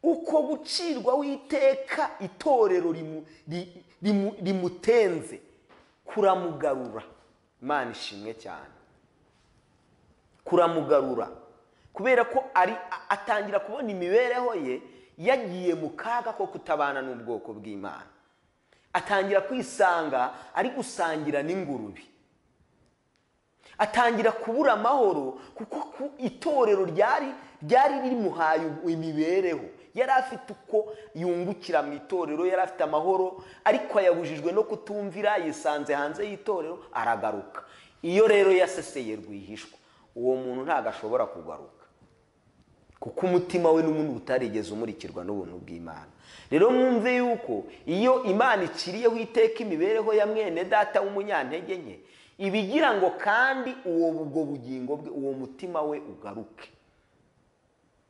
Speaker 1: uko gucirwa w'iteka itorero rimu- ri- rimu- rimutenze kuramugarura imana ishimwe cyane kuramugarura kubera ko ari a- atangira kubona imibereho ye yagiye mu kaga ko kutabana n'ubwoko bw'imana atangira kwisanga ari gusangira n'ingurube atangira kubura amahoro kuko ku itorero ryari ryari rimuhaye imibereho yari afite uko yungukira mu itorero yari afite amahoro ariko yabujijwe no kutumvira yisanze hanze y'itorero aragaruka iyo rero yaseseye rwihishwa uwo muntu ntabwo ashobora kugaruka kuko umutima we n'ubundi utarigeze umurikirwa n'ubuntu bw'imana rero mwumve yuko iyo imana iciriyeho iteka imibereho ya mwene data w'umunyantege nke ibigira ngo kandi uwo ubwo bugingo bwe uwo mutima we ugaruke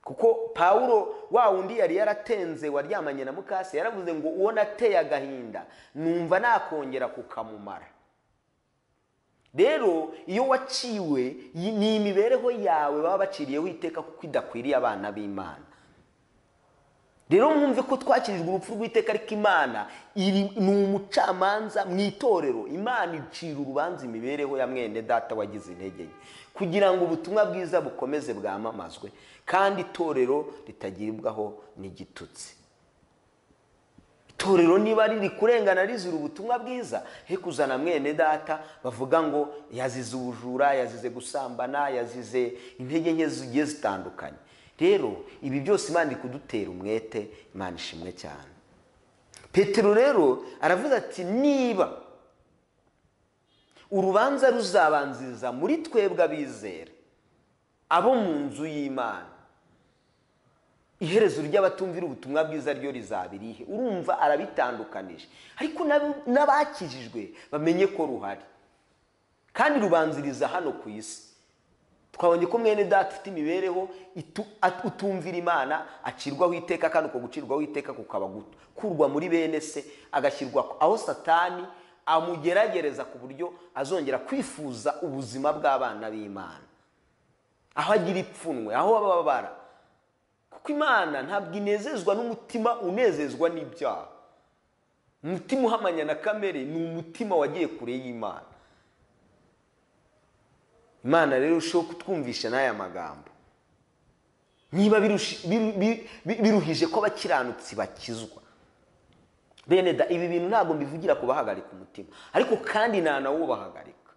Speaker 1: kuko pawulo wa wundi yari yaratenze waryamanye na mukase yaravuze ngo uwo nateye agahinda numva nakongera kukamumara rero iyo waciwe yi- ni imibereho yawe baba baciriyeho iteka kuko idakwiriye abana b'imana rero mwumve ko twakirijwe urupfu rw'iteka ariko imana iri- ni umucamanza mu itorero imana icira urubanza imibereho ya mwene data wagize intege nke kugira ngo ubutumwa bwiza bukomeze bwamamazwe kandi itorero ritagibwaho n'igitutsi itorero niba riri kurengana rizira ubutumwa bwiza he kuzana mwene data bavuga ngo yazize ubujura yazize gusambana yazize intege nke zigiye zitandukanye rero ibi byose imana iri kudutera umwete imana ishimwe cyane petero rero aravuga ati niba urubanza ruzabanziriza muri twebwe abizera abo mu nzu y'imana iherezo ry'abatumvira ubutumwa bwiza ryo rizaba irihe urumva arabitandukanije ariko n'ab- n'abakijijwe bamenye ko ruhari kandi rubanziriza hano ku isi twabonye ko mwene data ufite imibereho itu- at- utumvira imana acirwaho iteka kandi uko gucirwaho iteka kukaba gukurwa muri bene se agashyirwa aho satani amugeragereza ku buryo azongera kwifuza ubuzima bw'abana b'imana aho agira ipfunwe aho ababara kuko imana ntabwo inezezwa n'umutima unezezwa n'ibyaha umutima uhamanya na kamere ni umutima wagiye kure y'imana imana rero irushaho kutwumvisha n'aya magambo niba birushi- biru- bi- bi- biruhije ko abakiranutsi bakizwa bene da ibi bintu ntabwo mbivugira ku bahagarika umutima ariko kandi nta nawubahagarika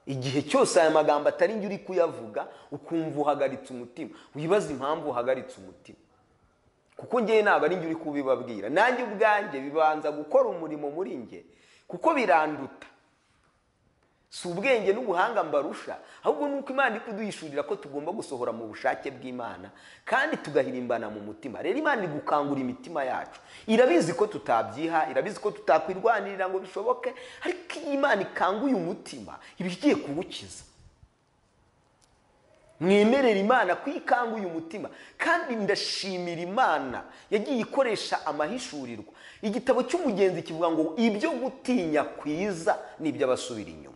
Speaker 1: igihe cyose aya magambo atari njye uri kuyavuga ukumva uhagaritse umutima wibaza impamvu uhagaritse umutima kuko ngewe ntabwo ari njye uri kubibabwira nanjye ubwanjye bibanza gukora umurimo muri njye kuko biranduta si ubwenge n'ubuhanga mbarusha ahubwo ni uko imana iri kuduhishurira ko tugomba gusohora mu bushake bw'imana kandi tugahirimbana mu mutima rero imana iri gukangura imitima yacu irabizi ko tutabyiha irabizi ko tutakwirwanirira ngo bishoboke ariko iyo imana ikanguye umutima iba igiye kuwukiza mwemerera imana ko ikanguye umutima kandi ndashimira imana yagiye ikoresha amahishurirwa igitabo cy'umugenzi kivuga ngo ibyo gutinya kwiza ni iby'abasubira inyuma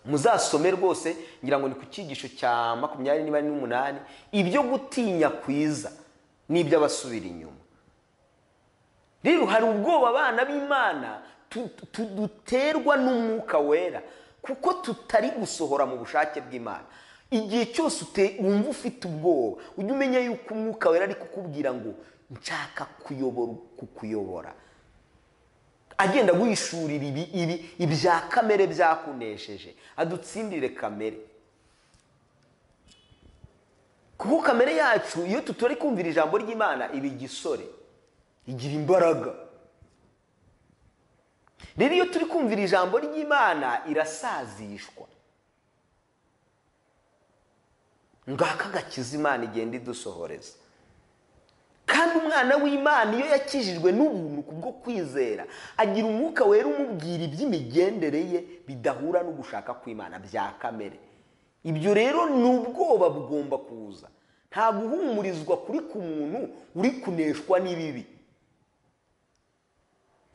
Speaker 1: muzasome rwose ngira ngo ni ku cyigisho cya makumyabiri niba n'umunani ibyo gutinya kwiza ni iby'abasubira inyuma rero hari ubwoba abana b'imana tu- tu- duterwa n'umwuka wera kuko tutari gusohora mu bushake bw'imana igihe cyose ute- wumva ufite ubwoba ujye umenya yuko umwuka wera ari kukubwira ngo nshaka kuyobora kukuyobora agenda aguhishurira ibi ibi ibya kamere byakunesheje adutsindire kamere kuko kamere yacu iyo tutari kumvira ijambo ry'imana iba igisore igira imbaraga rero iyo turi kumvira ijambo ry'imana irasazishwa ngaka agakiza imana igenda idusohoreza kandi umwana w'imana iyo yakijijwe n'ubuntu kubwo kwizera agira umwuka wera umubwira iby'imigendere ye bidahura no gushaka kw'imana bya kamere ibyo rero ni ubwoba bugomba kuza nta guhumurizwa kuri ku muntu uri kuneshwa n'ibibi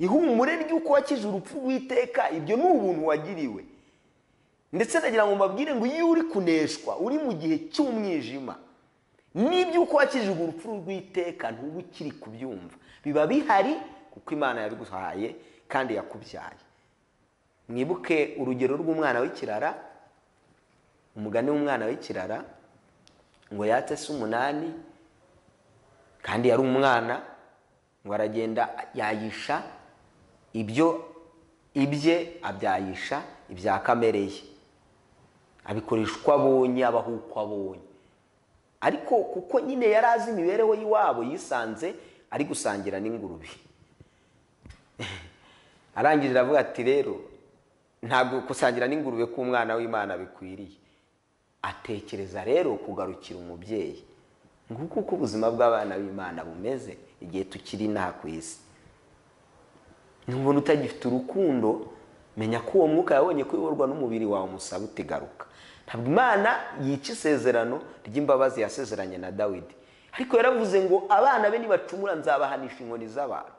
Speaker 1: ihumure ry'uko wakije urupfu rw'iteka ibyo ni ubuntu wagiriwe ndetse nagira ngo mbabwire ngo iyo uri kuneshwa uri mu gihe cy'umwijima n'iby'uko wakijijwe urupfu rw'iteka ntuba ukiri kubyumva biba bihari kuko imana yabiguhaye kandi yakubyaye mwibuke urugero rw'umwana w'ikirara umugani w'umwana w'ikirara ngo yatse se umunani kandi yari umwana ngo aragenda yayisha ibyo ibye abyayisha ibya kamere ye abikoresha uko abonye abaho uko abonye ariko kuko nyine yari azi imibereho y'iwabo yisanze ari gusangira n'ingurube arangije aravuga ati rero ntabwo gusangira n'ingurube k'umwana w'imana bikwiriye atekereza rero kugarukira umubyeyi nguko uko ubuzima bw'abana b'imana bumeze igihe tukiri inaha ku isi nubona utagifite urukundo menya ko uwo mwuka yabonye kuyoborwa n'umubiri wawe umusaba utigaruka ntabwo imana yica isezerano ry'imbabazi yasezeranye na dawidi ariko yaravuze ngo abana be nibacumura nzabahanisha inkoni z'abantu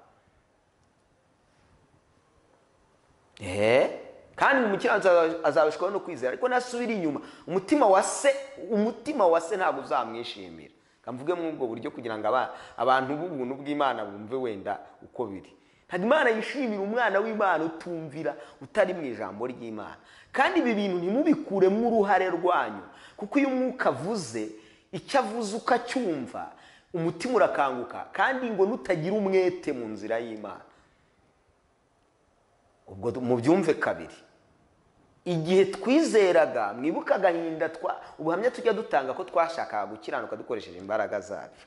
Speaker 1: eee kandi mu mukiranutsi azabishwaho no kwizera ariko nasubira inyuma umutima wa se umutima wa se ntabwo uzamwishimira mvuge muri ubwo buryo kugira ngo aba- abantu b'ubuntu bw'imana bumve wenda uko biri ntabwo imana yishimira umwana w'imana utumvira utari mu ijambo ry'imana kandi ibi bintu ntimubikuremo uruhare rwanyu kuko iyo umwuka avuze icyo avuze ukacyumva umutima urakanguka kandi ngo nutagira umwete mu nzira y'imana ubwo mubyumve kabiri igihe twizeraga mwibuka agahinda twa ubuhamya tujya dutanga ko twashakaga gukiranuka dukoresheje imbaraga zacu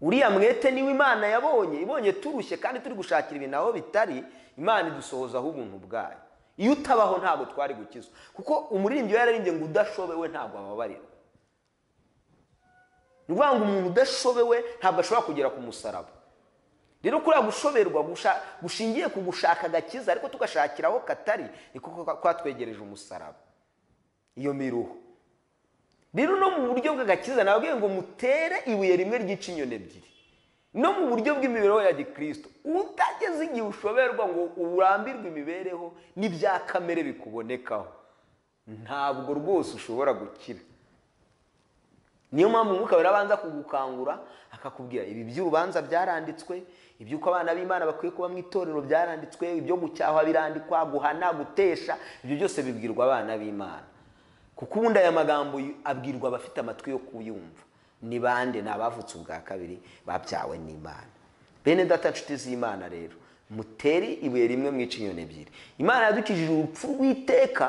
Speaker 1: uriya mwete niwe imana yabonye ibonye turushye kandi turi gushakira ibintu aho bitari imana idusohozaho ubuntu bwayo iyo utabaho ntabwo twari gukizwa kuko umuririmbyi we yararimbye ngo udashobewe ntabwo ababarira ni ukuvuga ngo umuntu udashobewe ntabwo ashobora kugera ku musaraba rero kuriya gushoberwa gusha- gushingiye ku gushaka agakiza ariko tugashakira aho katari niko kwa- kwatwegereje umusaraba iyo miruho rero no mu buryo bw'agakiza nababwiye ngo mutere ibuye rimwe ryica inyoni ebyiri no mu buryo bw'imibereho ya gikristo utageze igihe ushoberwa ngo urambirwe imibereho n'ibya kamere bikubonekaho ntabwo rwose ushobora gukira niyo mpamvu umwuka wera abanza kugukangura akakubwira ibi by'urubanza byaranditswe iby'uko abana b'imana bakwiye kuba mu itorero byaranditswe ibyo gucyaha birandikwa guhana gutesha ibyo byose bibwirwa abana b'imana kuko ubundi aya magambo abwirwa abafite amatwi yo kuyumva ni bande ni abavutse ubwa kabiri babyawe n'imana bene data nshuti z'imana rero muteri ibuye rimwe mwica inyoni ebyiri imana yadukijije urupfu rw'iteka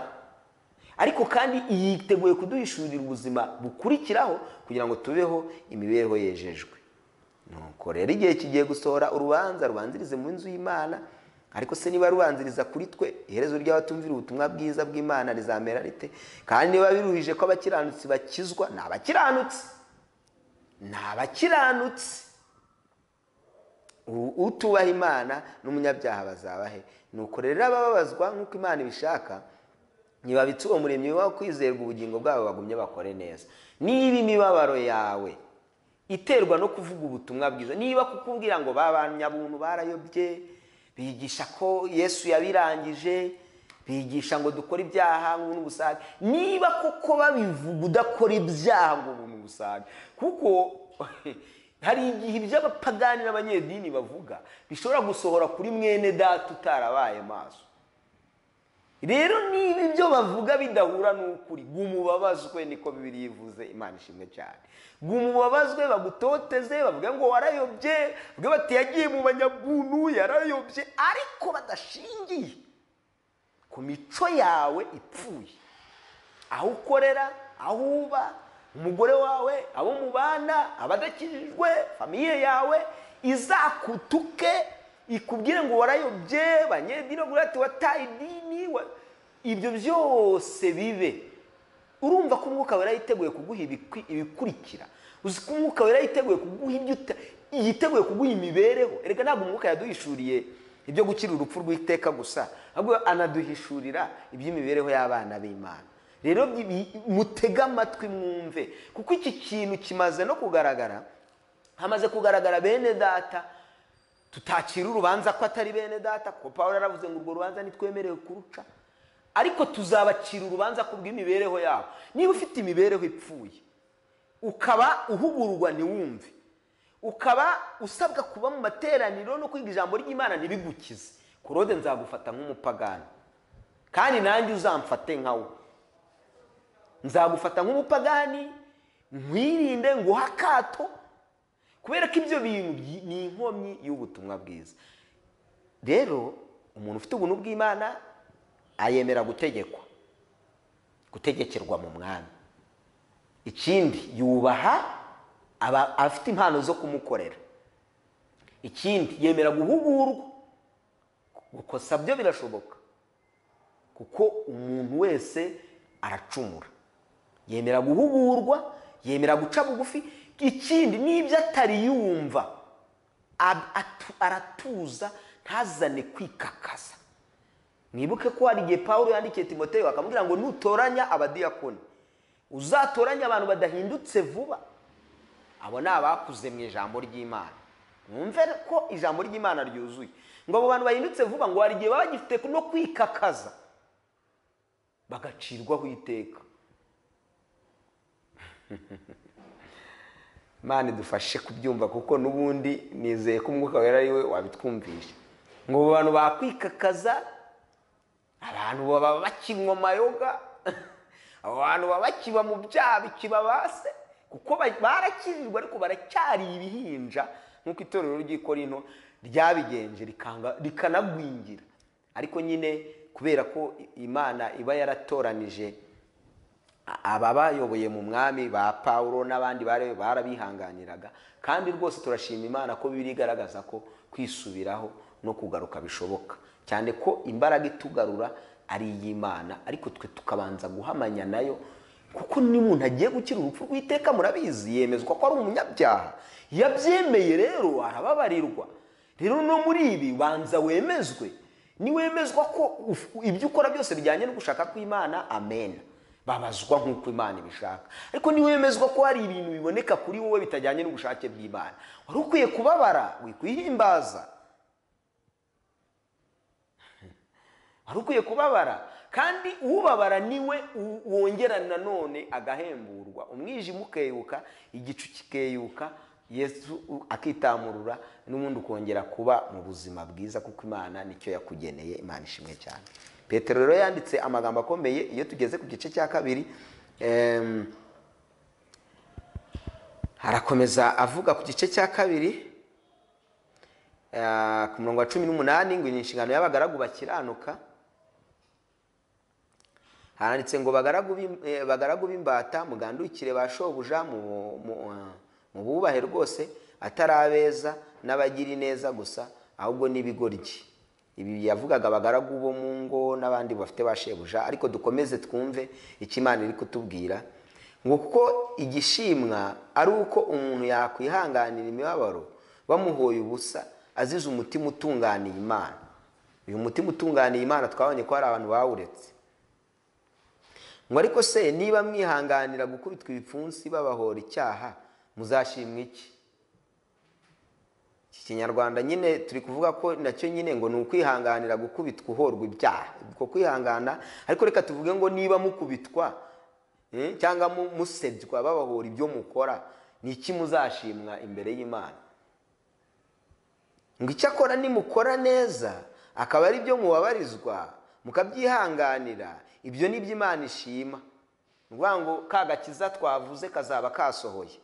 Speaker 1: ariko kandi yiteguye kuduhishurira ubuzima bukurikiraho kugira ngo tubeho imibereho yejejwe nuko rero igihe kigiye gusohora urubanza rubanzirize mu nzu y'imana ariko se niba rubanziriza kuri twe iherezo ry'abatumvira ubutumwa bwiza bw'imana rizamera rite kandi niba biruhije ko abakiranutsi bakizwa ni abakiranutsi ni abakiranutsi utubaha imana n'umunyabyaha bazabahe nuko rero abababazwa nk'uko imana ibishaka ntibabitse uwo muremyi wo kwizerwa ubugingo bwabo bagumye bakore neza niba imibabaro yawe iterwa no kuvuga ubutumwa bwiza niba kukubwira ngo babanyabuntu barayobye bigisha ko yesu yabirangije bigisha ngo dukore ibyaha ngo ubusage niba koko babivuga udakora ibyaha ngo ubusage kuko hari igihe iby'abapagani n'abanyedini bavuga bishobora gusohora kuri mwene data utarabaye maso rero niba ibyo bavuga bidahura n'ukuri gumubabazwe niko bibiri yivuze imana ishimwe cyane gumubabazwe bagutoteze bavuge ngo warayobye bavuge bati yagiye mu banyabuntu yarayobye ariko badashingiye ku mico yawe ipfuye aho ukorera aho uba umugore wawe abo mubana abadakijijwe famiye yawe izakutuke ikubwire ngo warayobye banyedini bavuga ati wataye idini ibyo byose bibe urumva ko umwuka wera yiteguye kuguha ibikurikira uzi ko umwuka wera yiteguye kuguha ibyo yiteguye kuguha imibereho erega ntabwo umwuka yaduhishuriye ibyo gukira urupfu rw'iteka gusa ahubwo anaduhishurira iby'imibereho y'abana b'imana rero mutege amatwi mwumve kuko iki kintu kimaze no kugaragara hamaze kugaragara bene data tutakira urubanza ko atari bene data ko paul yaravuze ngo urwo rubanza ntitwemerewe kuruca ariko tuzabacira urubanza ku bw'imibereho yabo niba ufite imibereho ipfuye ukaba uhugurwa ntiwumve ukaba usabwa kuba mu materaniro no kwiga ijambo ry'imana ntibigukize korode nzagufata nk'umupagani kandi nanjye uzamfate nkawe nzagufata nk'umupagani nkwirinde nguhe akato kubera ko ibyo bintu ni inkomyi y'ubutumwa bwiza rero umuntu ufite ubuntu bw'imana ayemera gutegekwa gutegekerwa mu mwami ikindi yubaha aba afite impano zo kumukorera ikindi yemera guhugurwa gukosa byo birashoboka kuko umuntu wese aracumura yemera guhugurwa yemera guca bugufi ikindi n'ibyo atari yumva aratuza ntazane kwikakaza mwibuke ko hari igihe paul yandikiye timoteo akamubwira ngo nutoranya abadiyakoni uzatoranye abantu badahindutse vuba abo ni abakuze mu ijambo ry'imana mwumve ko ijambo ry'imana ryuzuye ngo abo bantu bahindutse vuba ngo hari igihe baba bagifite no kwikakaza bagacirwaho iteka Imana idufashe kubyumva kuko n'ubundi nizeye ko umwuka wera ari we wabitwumvisha ngo abo bantu bakwikakaza abantu baba bakinywa amayoga abo bantu baba bakiba mu byaha bikibabase kuko barakirirwa ariko baracyari ibihinja nk'uko itorero ry'ikorino ryabigenje rikanagwingira ariko nyine kubera ko imana iba yaratoranije ababayoboye mu mwami ba paul n'abandi barabihanganiraga kandi rwose turashima imana ko biri igaragaza ko kwisubiraho no kugaruka bishoboka cyane ko imbaraga itugarura ari iy'imana ariko twe tukabanza guhamanya nayo kuko n'umuntu agiye gukira urupfu rw'iteka murabizi yemezwa ko ari umunyabyaha yabyemeye rero arababarirwa rero no muri ibi banza wemezwe niwemezwa ko ibyo ukora byose bijyanye no gushaka kw'imana amena babazwa nk'uko imana ibishaka ariko niwemezwa ko hari ibintu biboneka kuri wowe bitajyanye n'ubushake bw'imana wari ukwiye kubabara wikwihimbaza wari ukwiye kubabara kandi ubabara niwe wongera nanone agahemburwa kugwa umwijima ukeyuka igicu kikeyuka yesu akitamurura n'ubundi ukongera kuba mu buzima bwiza kuko imana nicyo yakugeneye imana ishimwe cyane petero rero yanditse amagambo akomeye iyo tugeze ku gice cya kabiri em, arakomeza avuga ku gice cya kabiri eh, ku murongo wa cumi n'umunani ngo ni inshingano y'abagaragu bakiranuka handitse ngo bagaragu b'im- eh, bagaragu b'imbata mugandukire ba shobuja mu- mu- eh, mu bubahe rwose atari abeza n'abagira ineza gusa ahubwo n'ibigoryi ibi yavugaga abagaragu bo mu ngo n'abandi bafite ba shebuja ariko dukomeze twumve icyo imana iri kutubwira ngo kuko igishimwa ari uko umuntu yakwihanganira imibabaro bamuhoye ubusa azize umutima utunganiye imana uyu mutima utunganiye imana twabonye ko hari abantu bawuretse ngo ariko se niba mwihanganira gukubitwa ibipfunsi babahora icyaha muzashimwa iki iki kinyarwanda nyine turi kuvuga ko nacyo nyine ngo ni ukwihanganira gukubitwa uhorwa ibyaha uko kwihangana ariko reka tuvuge ngo niba mukubitwa eh, cyangwa mu- musebywa babahora ibyo mukora ni iki muzashimwa imbere y'imana ngo icyo akora nimukora neza akaba ari byo mubabarizwa mukabyihanganira ibyo ni byo imana ishima ni ukuvuga ngo ka gakiza twavuze kazaba kasohoye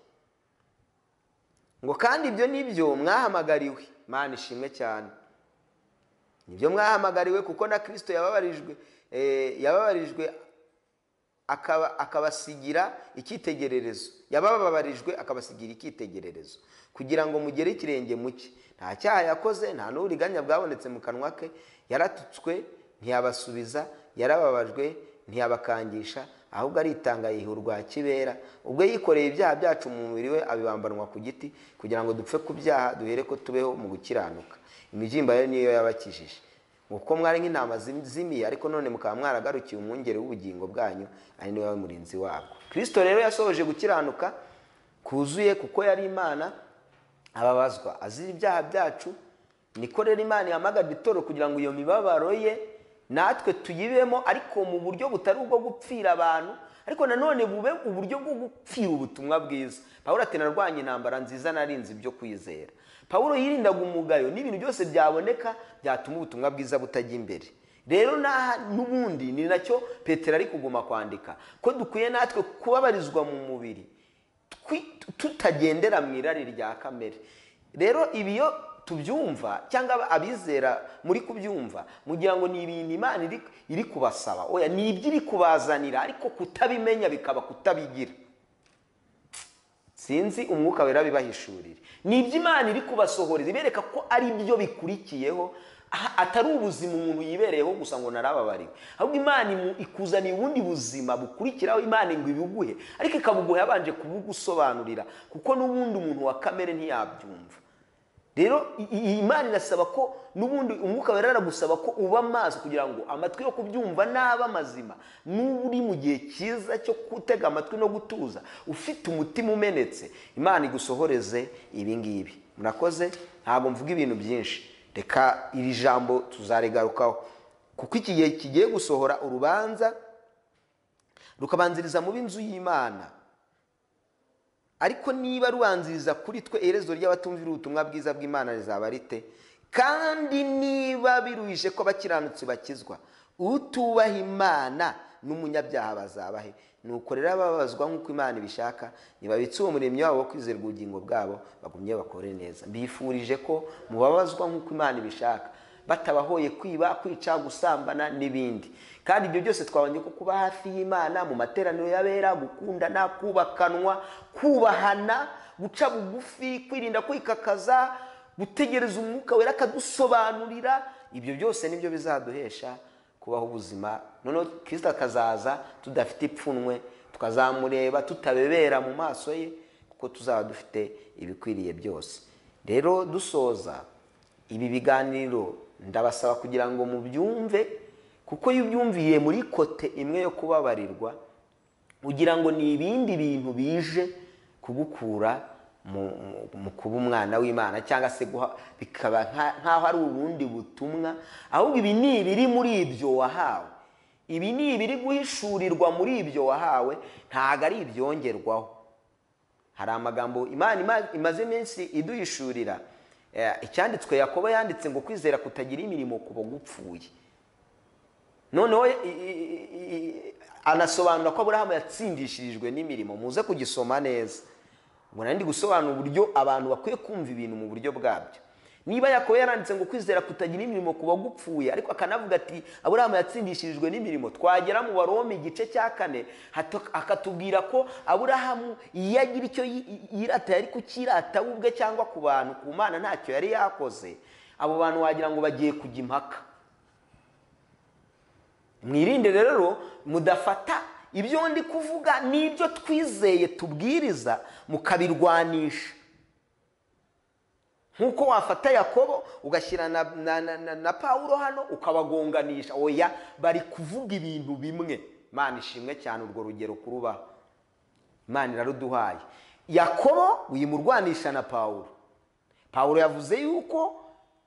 Speaker 1: ngo kandi ibyo ni byo mwahamagariwe imana ishimwe cyane nibyo mwahamagariwe kuko na kirisito yababarijwe eh, yababarijwe akaba- akabasigira icyitegererezo yabababarijwe akabasigira icyitegererezo kugira ngo mugere ikirenge mu cye nta cyaha yakoze nta n'uburiganya bwabonetse mu kanwa ke yaratutswe ntiyabasubiza yarababajwe ntiyabakangisha ahubwo aritanga yiha urwa kibera ubwo yikoreye ibyaha byacu mu mubiri we abibambanwa ku giti kugira ngo dupfe ku byaha duhere ko tubeho mu gukiranuka imibyimba ye niyo yabakijije uko mwari nk'intama zim- zimiye ariko none mukaba mwaragarukiye umwungeri w'ubugingo bwanyu ari niwe murinzi wabwo kristo rero yasohoje gukiranuka kuzuye kuko yari imana ababazwa azira ibyaha byacu niko rero imana ihamagara itoro kugira ngo iyo mibabaro ye natwe tuyibemo ariko mu buryo butari ubwo gupfira abantu ariko nanone bube uburyo bwo gupfira ubutumwa bwiza pawulo ati narwanye intambara nziza narinze ibyo kwizera pawulo yirindaga umugayo n'ibintu byose byaboneka byatuma ubutumwa bwiza butajya imbere rero n'aha n'ubundi ni nacyo petero ari kuguma kwandika ko dukwiye natwe kubabarizwa mu mubiri twi- tutagendera mu irari rya kamere rero ibi iyo tubyumva cyangwa aba- abizera muri kubyumva mugira ngo ni ibintu imana iri- iri kubasaba oya ni ibyo iri kubazanira ariko kutabimenya bikaba kutabigira sinzi umwuka wera bibahishurire ni ibyo imana iri kubasohoreza ibereka ko ari byo bikurikiyeho aha- atari ubuzima umuntu yibereyeho gusa ngo narababariwe ahubwo imana imu- ikuzaniye ubundi buzima bukurikiraho imana ngo ibibuguhe ariko ikabuguha yabanje kubugusobanurira kuko n'ubundi umuntu wa kamere ntiyabyumva rero i- i- iyi imana irasaba ko n'ubundi umwuka wera aragusaba ko uba amaso kugira ngo amatwi yo kubyumva n'aba mazima n'uba uri mu gihe cyiza cyo gutega amatwi no gutuza ufite umutima umenetse imana igusohoreze ibi ngibi murakoze ntabwo mvuga ibintu byinshi reka iri jambo tuzarigarukaho kuko iki gihe kigiye gusohora urubanza rukabanziriza mu b'inzu y'imana ariko niba rubanziriza kuri twe iherezo ry'abatumvira ubutumwa bwiza bw'imana rizaba rite kandi niba biruhije ko abakiranutsi bakizwa utubaha imana n'umunyabyaha bazabahe nuko rero ababazwa nk'uko imana ibishaka nibabitse uwo muremyi wabo wo kwizera ubugingo bwabo bagumye bakore neza mbifurije ko mubabazwa nk'uko imana ibishaka batabahoye kwiba kwica gusambana n'ibindi kandi ibyo byose twabonye ko kuba hafi y'imana mu materaniro y'abera gukundana kubakanwa kubahana guca bugufi kwirinda kwikakaza gutegereza umwuka wera akadusobanurira ibyo byose nibyo bizaduhesha kubaho ubuzima noneho kirisita akazaza tudafite ipfunwe tukazamureba tutabebera mu maso ye kuko tuzaba dufite ibikwiriye byose rero dusoza ibi biganiro ndabasaba kugira ngo mubyumve kuko iyo ubyumviye muri kote imwe yo kubabarirwa ugira ngo ni ibindi bintu bije kugukura mu, mu, mu kuba umwana w'imana cyangwa se guha- bikaba nka- nk'aho ari ubundi butumwa ahubwo ibi ni ibiri muri ibyo wahawe ibi ni ibiri guhishurirwa muri ibyo wahawe ntabwo ari ibyongerwaho hari amagambo imana ima- imaze iminsi iduhishurira Eh, icyanditswe yakobo yanditse ngo kwizera kutagira imirimo kuba gupfuye noneho i- i- i- anasobanura ko aburahamu yatsindishirijwe n'imirimo muze kugisoma neza ubwo nari ndi gusobanura uburyo abantu bakwiye kumva ibintu mu buryo bwabyo niba yakobo yaranditse ngo kwizera kutagira imirimo kuba gupfuye ariko akanavuga ati aburahamu yatsindishirijwe n'imirimo twagera mu barome igice cya kane hato- akatubwira ko aburahamu iyo agira icyo yi- yi- yirata yari kukirata we ubwe cyangwa ku bantu ku mana ntacyo yari yakoze abo bantu wagira ngo bagiye kujya impaka mwirinde rero mudafata ibyo ndi kuvuga n'ibyo twizeye tubwiriza mukabirwanisha nk'uko wafata yakobo ugashyira na, na, na, na, na pawulo hano ukabagonganisha oya bari kuvuga ibintu bimwe imana ishimwe cyane urwo rugero kurubaho imana iraruduhaye yakobo uyimurwanisha na pawulo pawulo yavuze yuko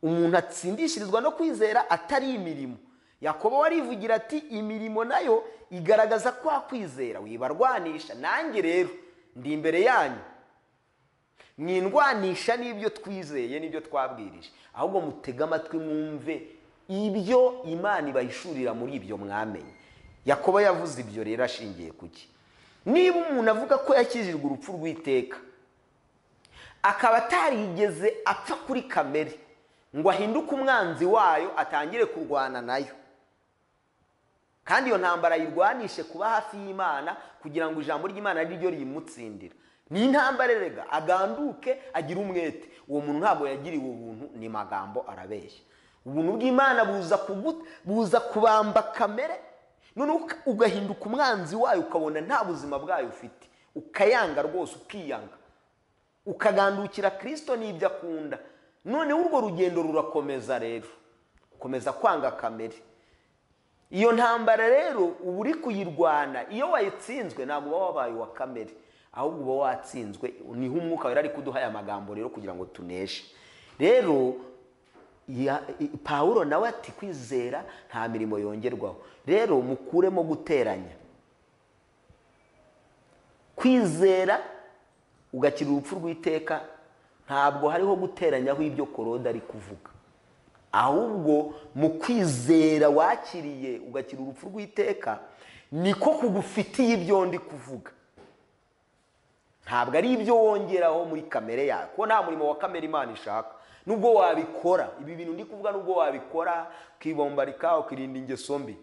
Speaker 1: umuntu atsindishirizwa no kwizera atari imirimo yakobo warivugira ati imirimo nayo igaragaza kwa kwizera wibarwanisha nanjye rero ndi imbere yanyu mwindwanisha n'ibyo twizeye n'ibyo twabwirije ahubwo mutege amatwi mwumve ibyo imana ibahishurira muri ibyo mwamenye yakobo yavuze ibyo rero ashingiye ku ki niba umuntu avuga ko yakijijwe urupfu rw'iteka akaba atarigeze apfa kuri kamere ngo ahinduke umwanzi wayo atangire kurwana nayo kandi iyo ntambara ayirwanishe kuba hafi y'imana kugira ngo ijambo ry'imana ari ryo riyimutsindira ni intambara erega aganduke agire umwete uwo muntu ntabwo yagiriwe ubuntu ni magambo arabeshya ubuntu bw'imana buza kugu- buza kubamba kamere noneho uka- ugahinduka umwanzi wayo ukabona nta buzima bwayo ufite ukayanga rwose ukiyanga ukagandukira kirisito n'ibyo akunda noneho urwo rugendo rurakomeza rero ukomeza kwanga kamere iyo ntambara rero uba uri kuyirwana iyo wayitsinzwe ntabwo uba wabaye uwa kamere ahubwo uba watsinzwe niho umwuka wera ari kuduha aya magambo rero kugira ngo tuneshe rero ya- i- pawulo nawe ati kwizera nta mirimo yongerwaho rero mukuremo guteranya kwizera ugakira urupfu rw'iteka ntabwo hariho guteranyaho ibyo korode ari kuvuga ahubwo mu kwizera wakiriye ugakira urupfu rw'iteka niko kugufitiye ibyo ndi kuvuga ntabwo ari ibyo wongeraho muri kamere yawe kuko nta murimo wa kamere imana ishaka nubwo wabikora ibi bintu ndi kuvuga nubwo wabikora ukibombarika ukirinda ingeso mbi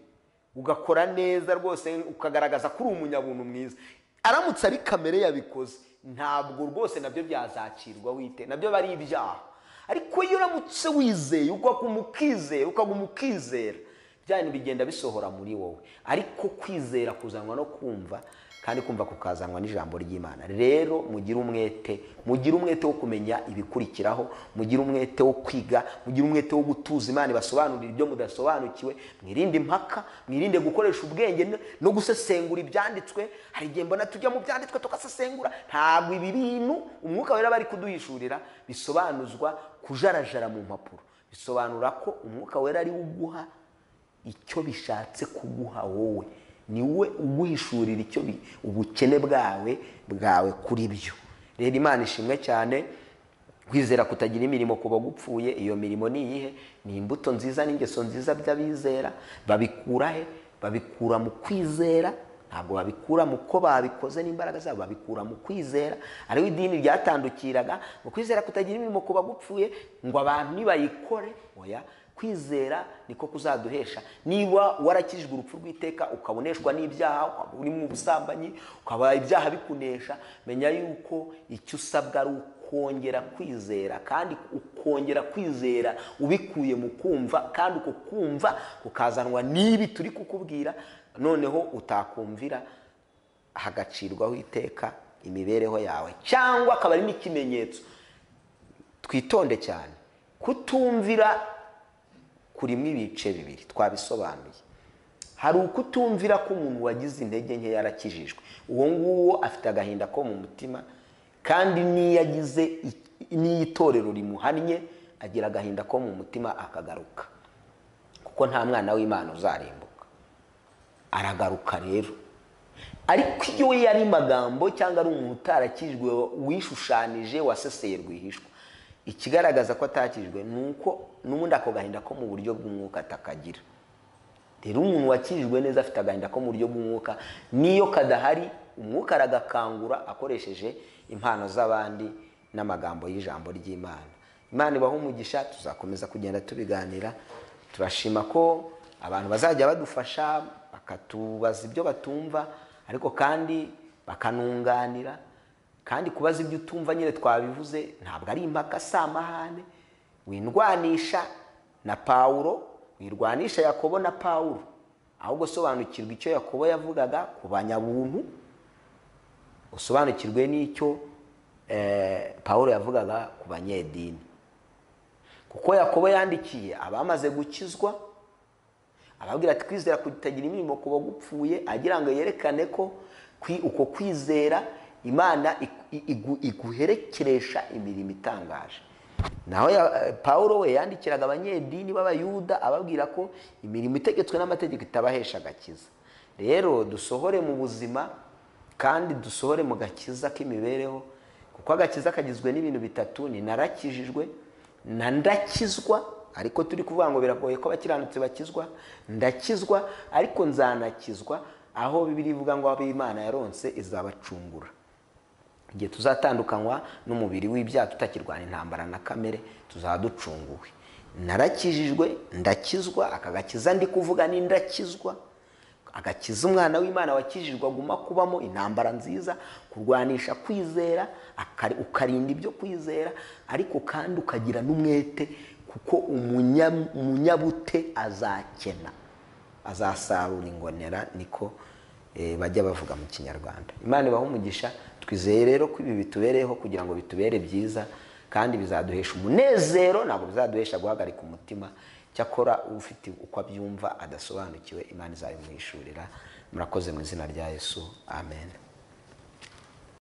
Speaker 1: ugakora neza rwose ukagaragaza ko uri umunyabuntu mwiza aramutse ari kamere yabikoze ntabwo rwose nabyo byazakirwa wite nabyo aba ari ibyaha ariko iyo uramutse wizeye ukaguma ukizera ukaguma ukizera bya bintu bigenda bisohora muri wowe ariko kwizera kuzanwa no kumva kandi kumva kukazanwa n'ijambo ry'imana rero mugire umwete mugire umwete wo kumenya ibikurikiraho mugire umwete wo kwiga mugire umwete wo gutuza imana ibasobanurira ibyo mudasobanukiwe mwirinde impaka mwirinde gukoresha ubwenge no- no gusesengura ibyanditswe hari igihe mbona tujya mu byanditswe tugasesengura ntabwo ibi bintu umwuka wera bari kuduhishurira bisobanuzwa kujarajara mu mpapuro bisobanura ko umwuka wera ari we uguha icyo bishatse kuguha wowe ni we uguhishurira icyo bi- ubukene bwawe bwawe kuri byo rero imana ishimwe cyane kwizera kutagira imirimo kuba gupfuye iyo mirimo ni iyihe ni imbuto nziza n'ingeso nziza by'abizera babikura he babikura mu kwizera ntabwo babikura mu ko babikoze n'imbaraga zabo babikura mu kwizera ariho idini ryatandukiraga mu kwizera kutagira imirimo kuba gupfuye ngo abantu nibayikore oya kwizera niko kuzaduhesha niba warakijijwe urupfu rw'iteka ukaboneshwa n'ibyaha ukaba uri mu busambanyi ukaba ibyaha bikunesha menya yuko icyo usabwa ari ukongera kwizera kandi ukongera kwizera ubikuye mu kumva kandi uko kumva ukazanwa n'ibi turi kukubwira noneho utakumvira hagacirwaho iteka imibereho yawe cyangwa akaba ari n'ikimenyetso twitonde cyane kutumvira kurimo ibice bibiri twabisobanuye hari ukutumvira ko umuntu wagize intege nke yarakijijwe uwo nguwo afite agahinda ko mu mutima kandi n'iyo agize i- n'iyo itorero rimuhannye agira agahinda ko mu mutima akagaruka kuko nta mwana w'imana uzarimbuka aragaruka rero ariko iyo we yari magambo cyangwa ari umuntu utarakijwe wishushanyije waseseye rwihishwa ikigaragaza ko atakijwe ni uko n'ubundi ako gahinda ko mu buryo bw'umwuka atakagira rero umuntu wakijijwe neza afite agahinda ko mu buryo bw'umwuka n'iyo kadahari umwuka aragakangura akoresheje impano z'abandi n'amagambo y'ijambo ry'imana imana ibaha umugisha tuzakomeza kugenda tubiganira turashima ko abantu bazajya badufasha bakatubaza ibyo batumva ariko kandi bakanunganira kandi kubaza ibyo utumva nyine twabivuze ntabwo ari impaka si amahane windwanisha na pawuro wirwanisha yakobo na pawuro ahubwo sobanukirwa icyo yakobo yavugaga ku banyabuntu usobanukirwe n'icyo pawuro yavugaga ku banyedini kuko yakobo yandikiye abamaze gukizwa ababwira ati kwizera kutagira imirimo ku bagupfuye agira ngo yerekane ko uko kwizera imana iguherekeresha imirimo itangaje naho paul we yandikiraga abanyedini b'abayuda ababwira ko imirimo itegetswe n'amategeko itabahesha agakiza rero dusohore mu buzima kandi dusohore mu gakiza k'imibereho kuko agakiza kagizwe n'ibintu bitatu ni narakijijwe na ndakizwa ariko turi kuvuga ngo biragoye ko abakiranutsi bakizwa ndakizwa ariko nzanakizwa aho bibiri ivuga ngo Imana yaronse izabacungura igihe tuzatandukanywa n'umubiri w'ibyaha tutakirwana intambara na kamere tuzaba ducunguwe narakijijwe ndakizwa akagakiza ndi kuvuga ni ndakizwa agakiza umwana w'imana wakijijwe aguma kubamo intambara nziza kurwanisha kwizera ukarinda ibyo kwizera ariko kandi ukagira n'umwete kuko umunyabute azakena azasarura ingonera niko bajya bavuga mu kinyarwanda imana ibaho umugisha twizeye rero ko ibi bitubereyeho kugira ngo bitubere byiza kandi bizaduhesha umunezero ntabwo bizaduhesha guhagarika umutima cyakora ufite uko abyumva adasobanukiwe imana izabimwishurira murakoze mu izina rya yesu amen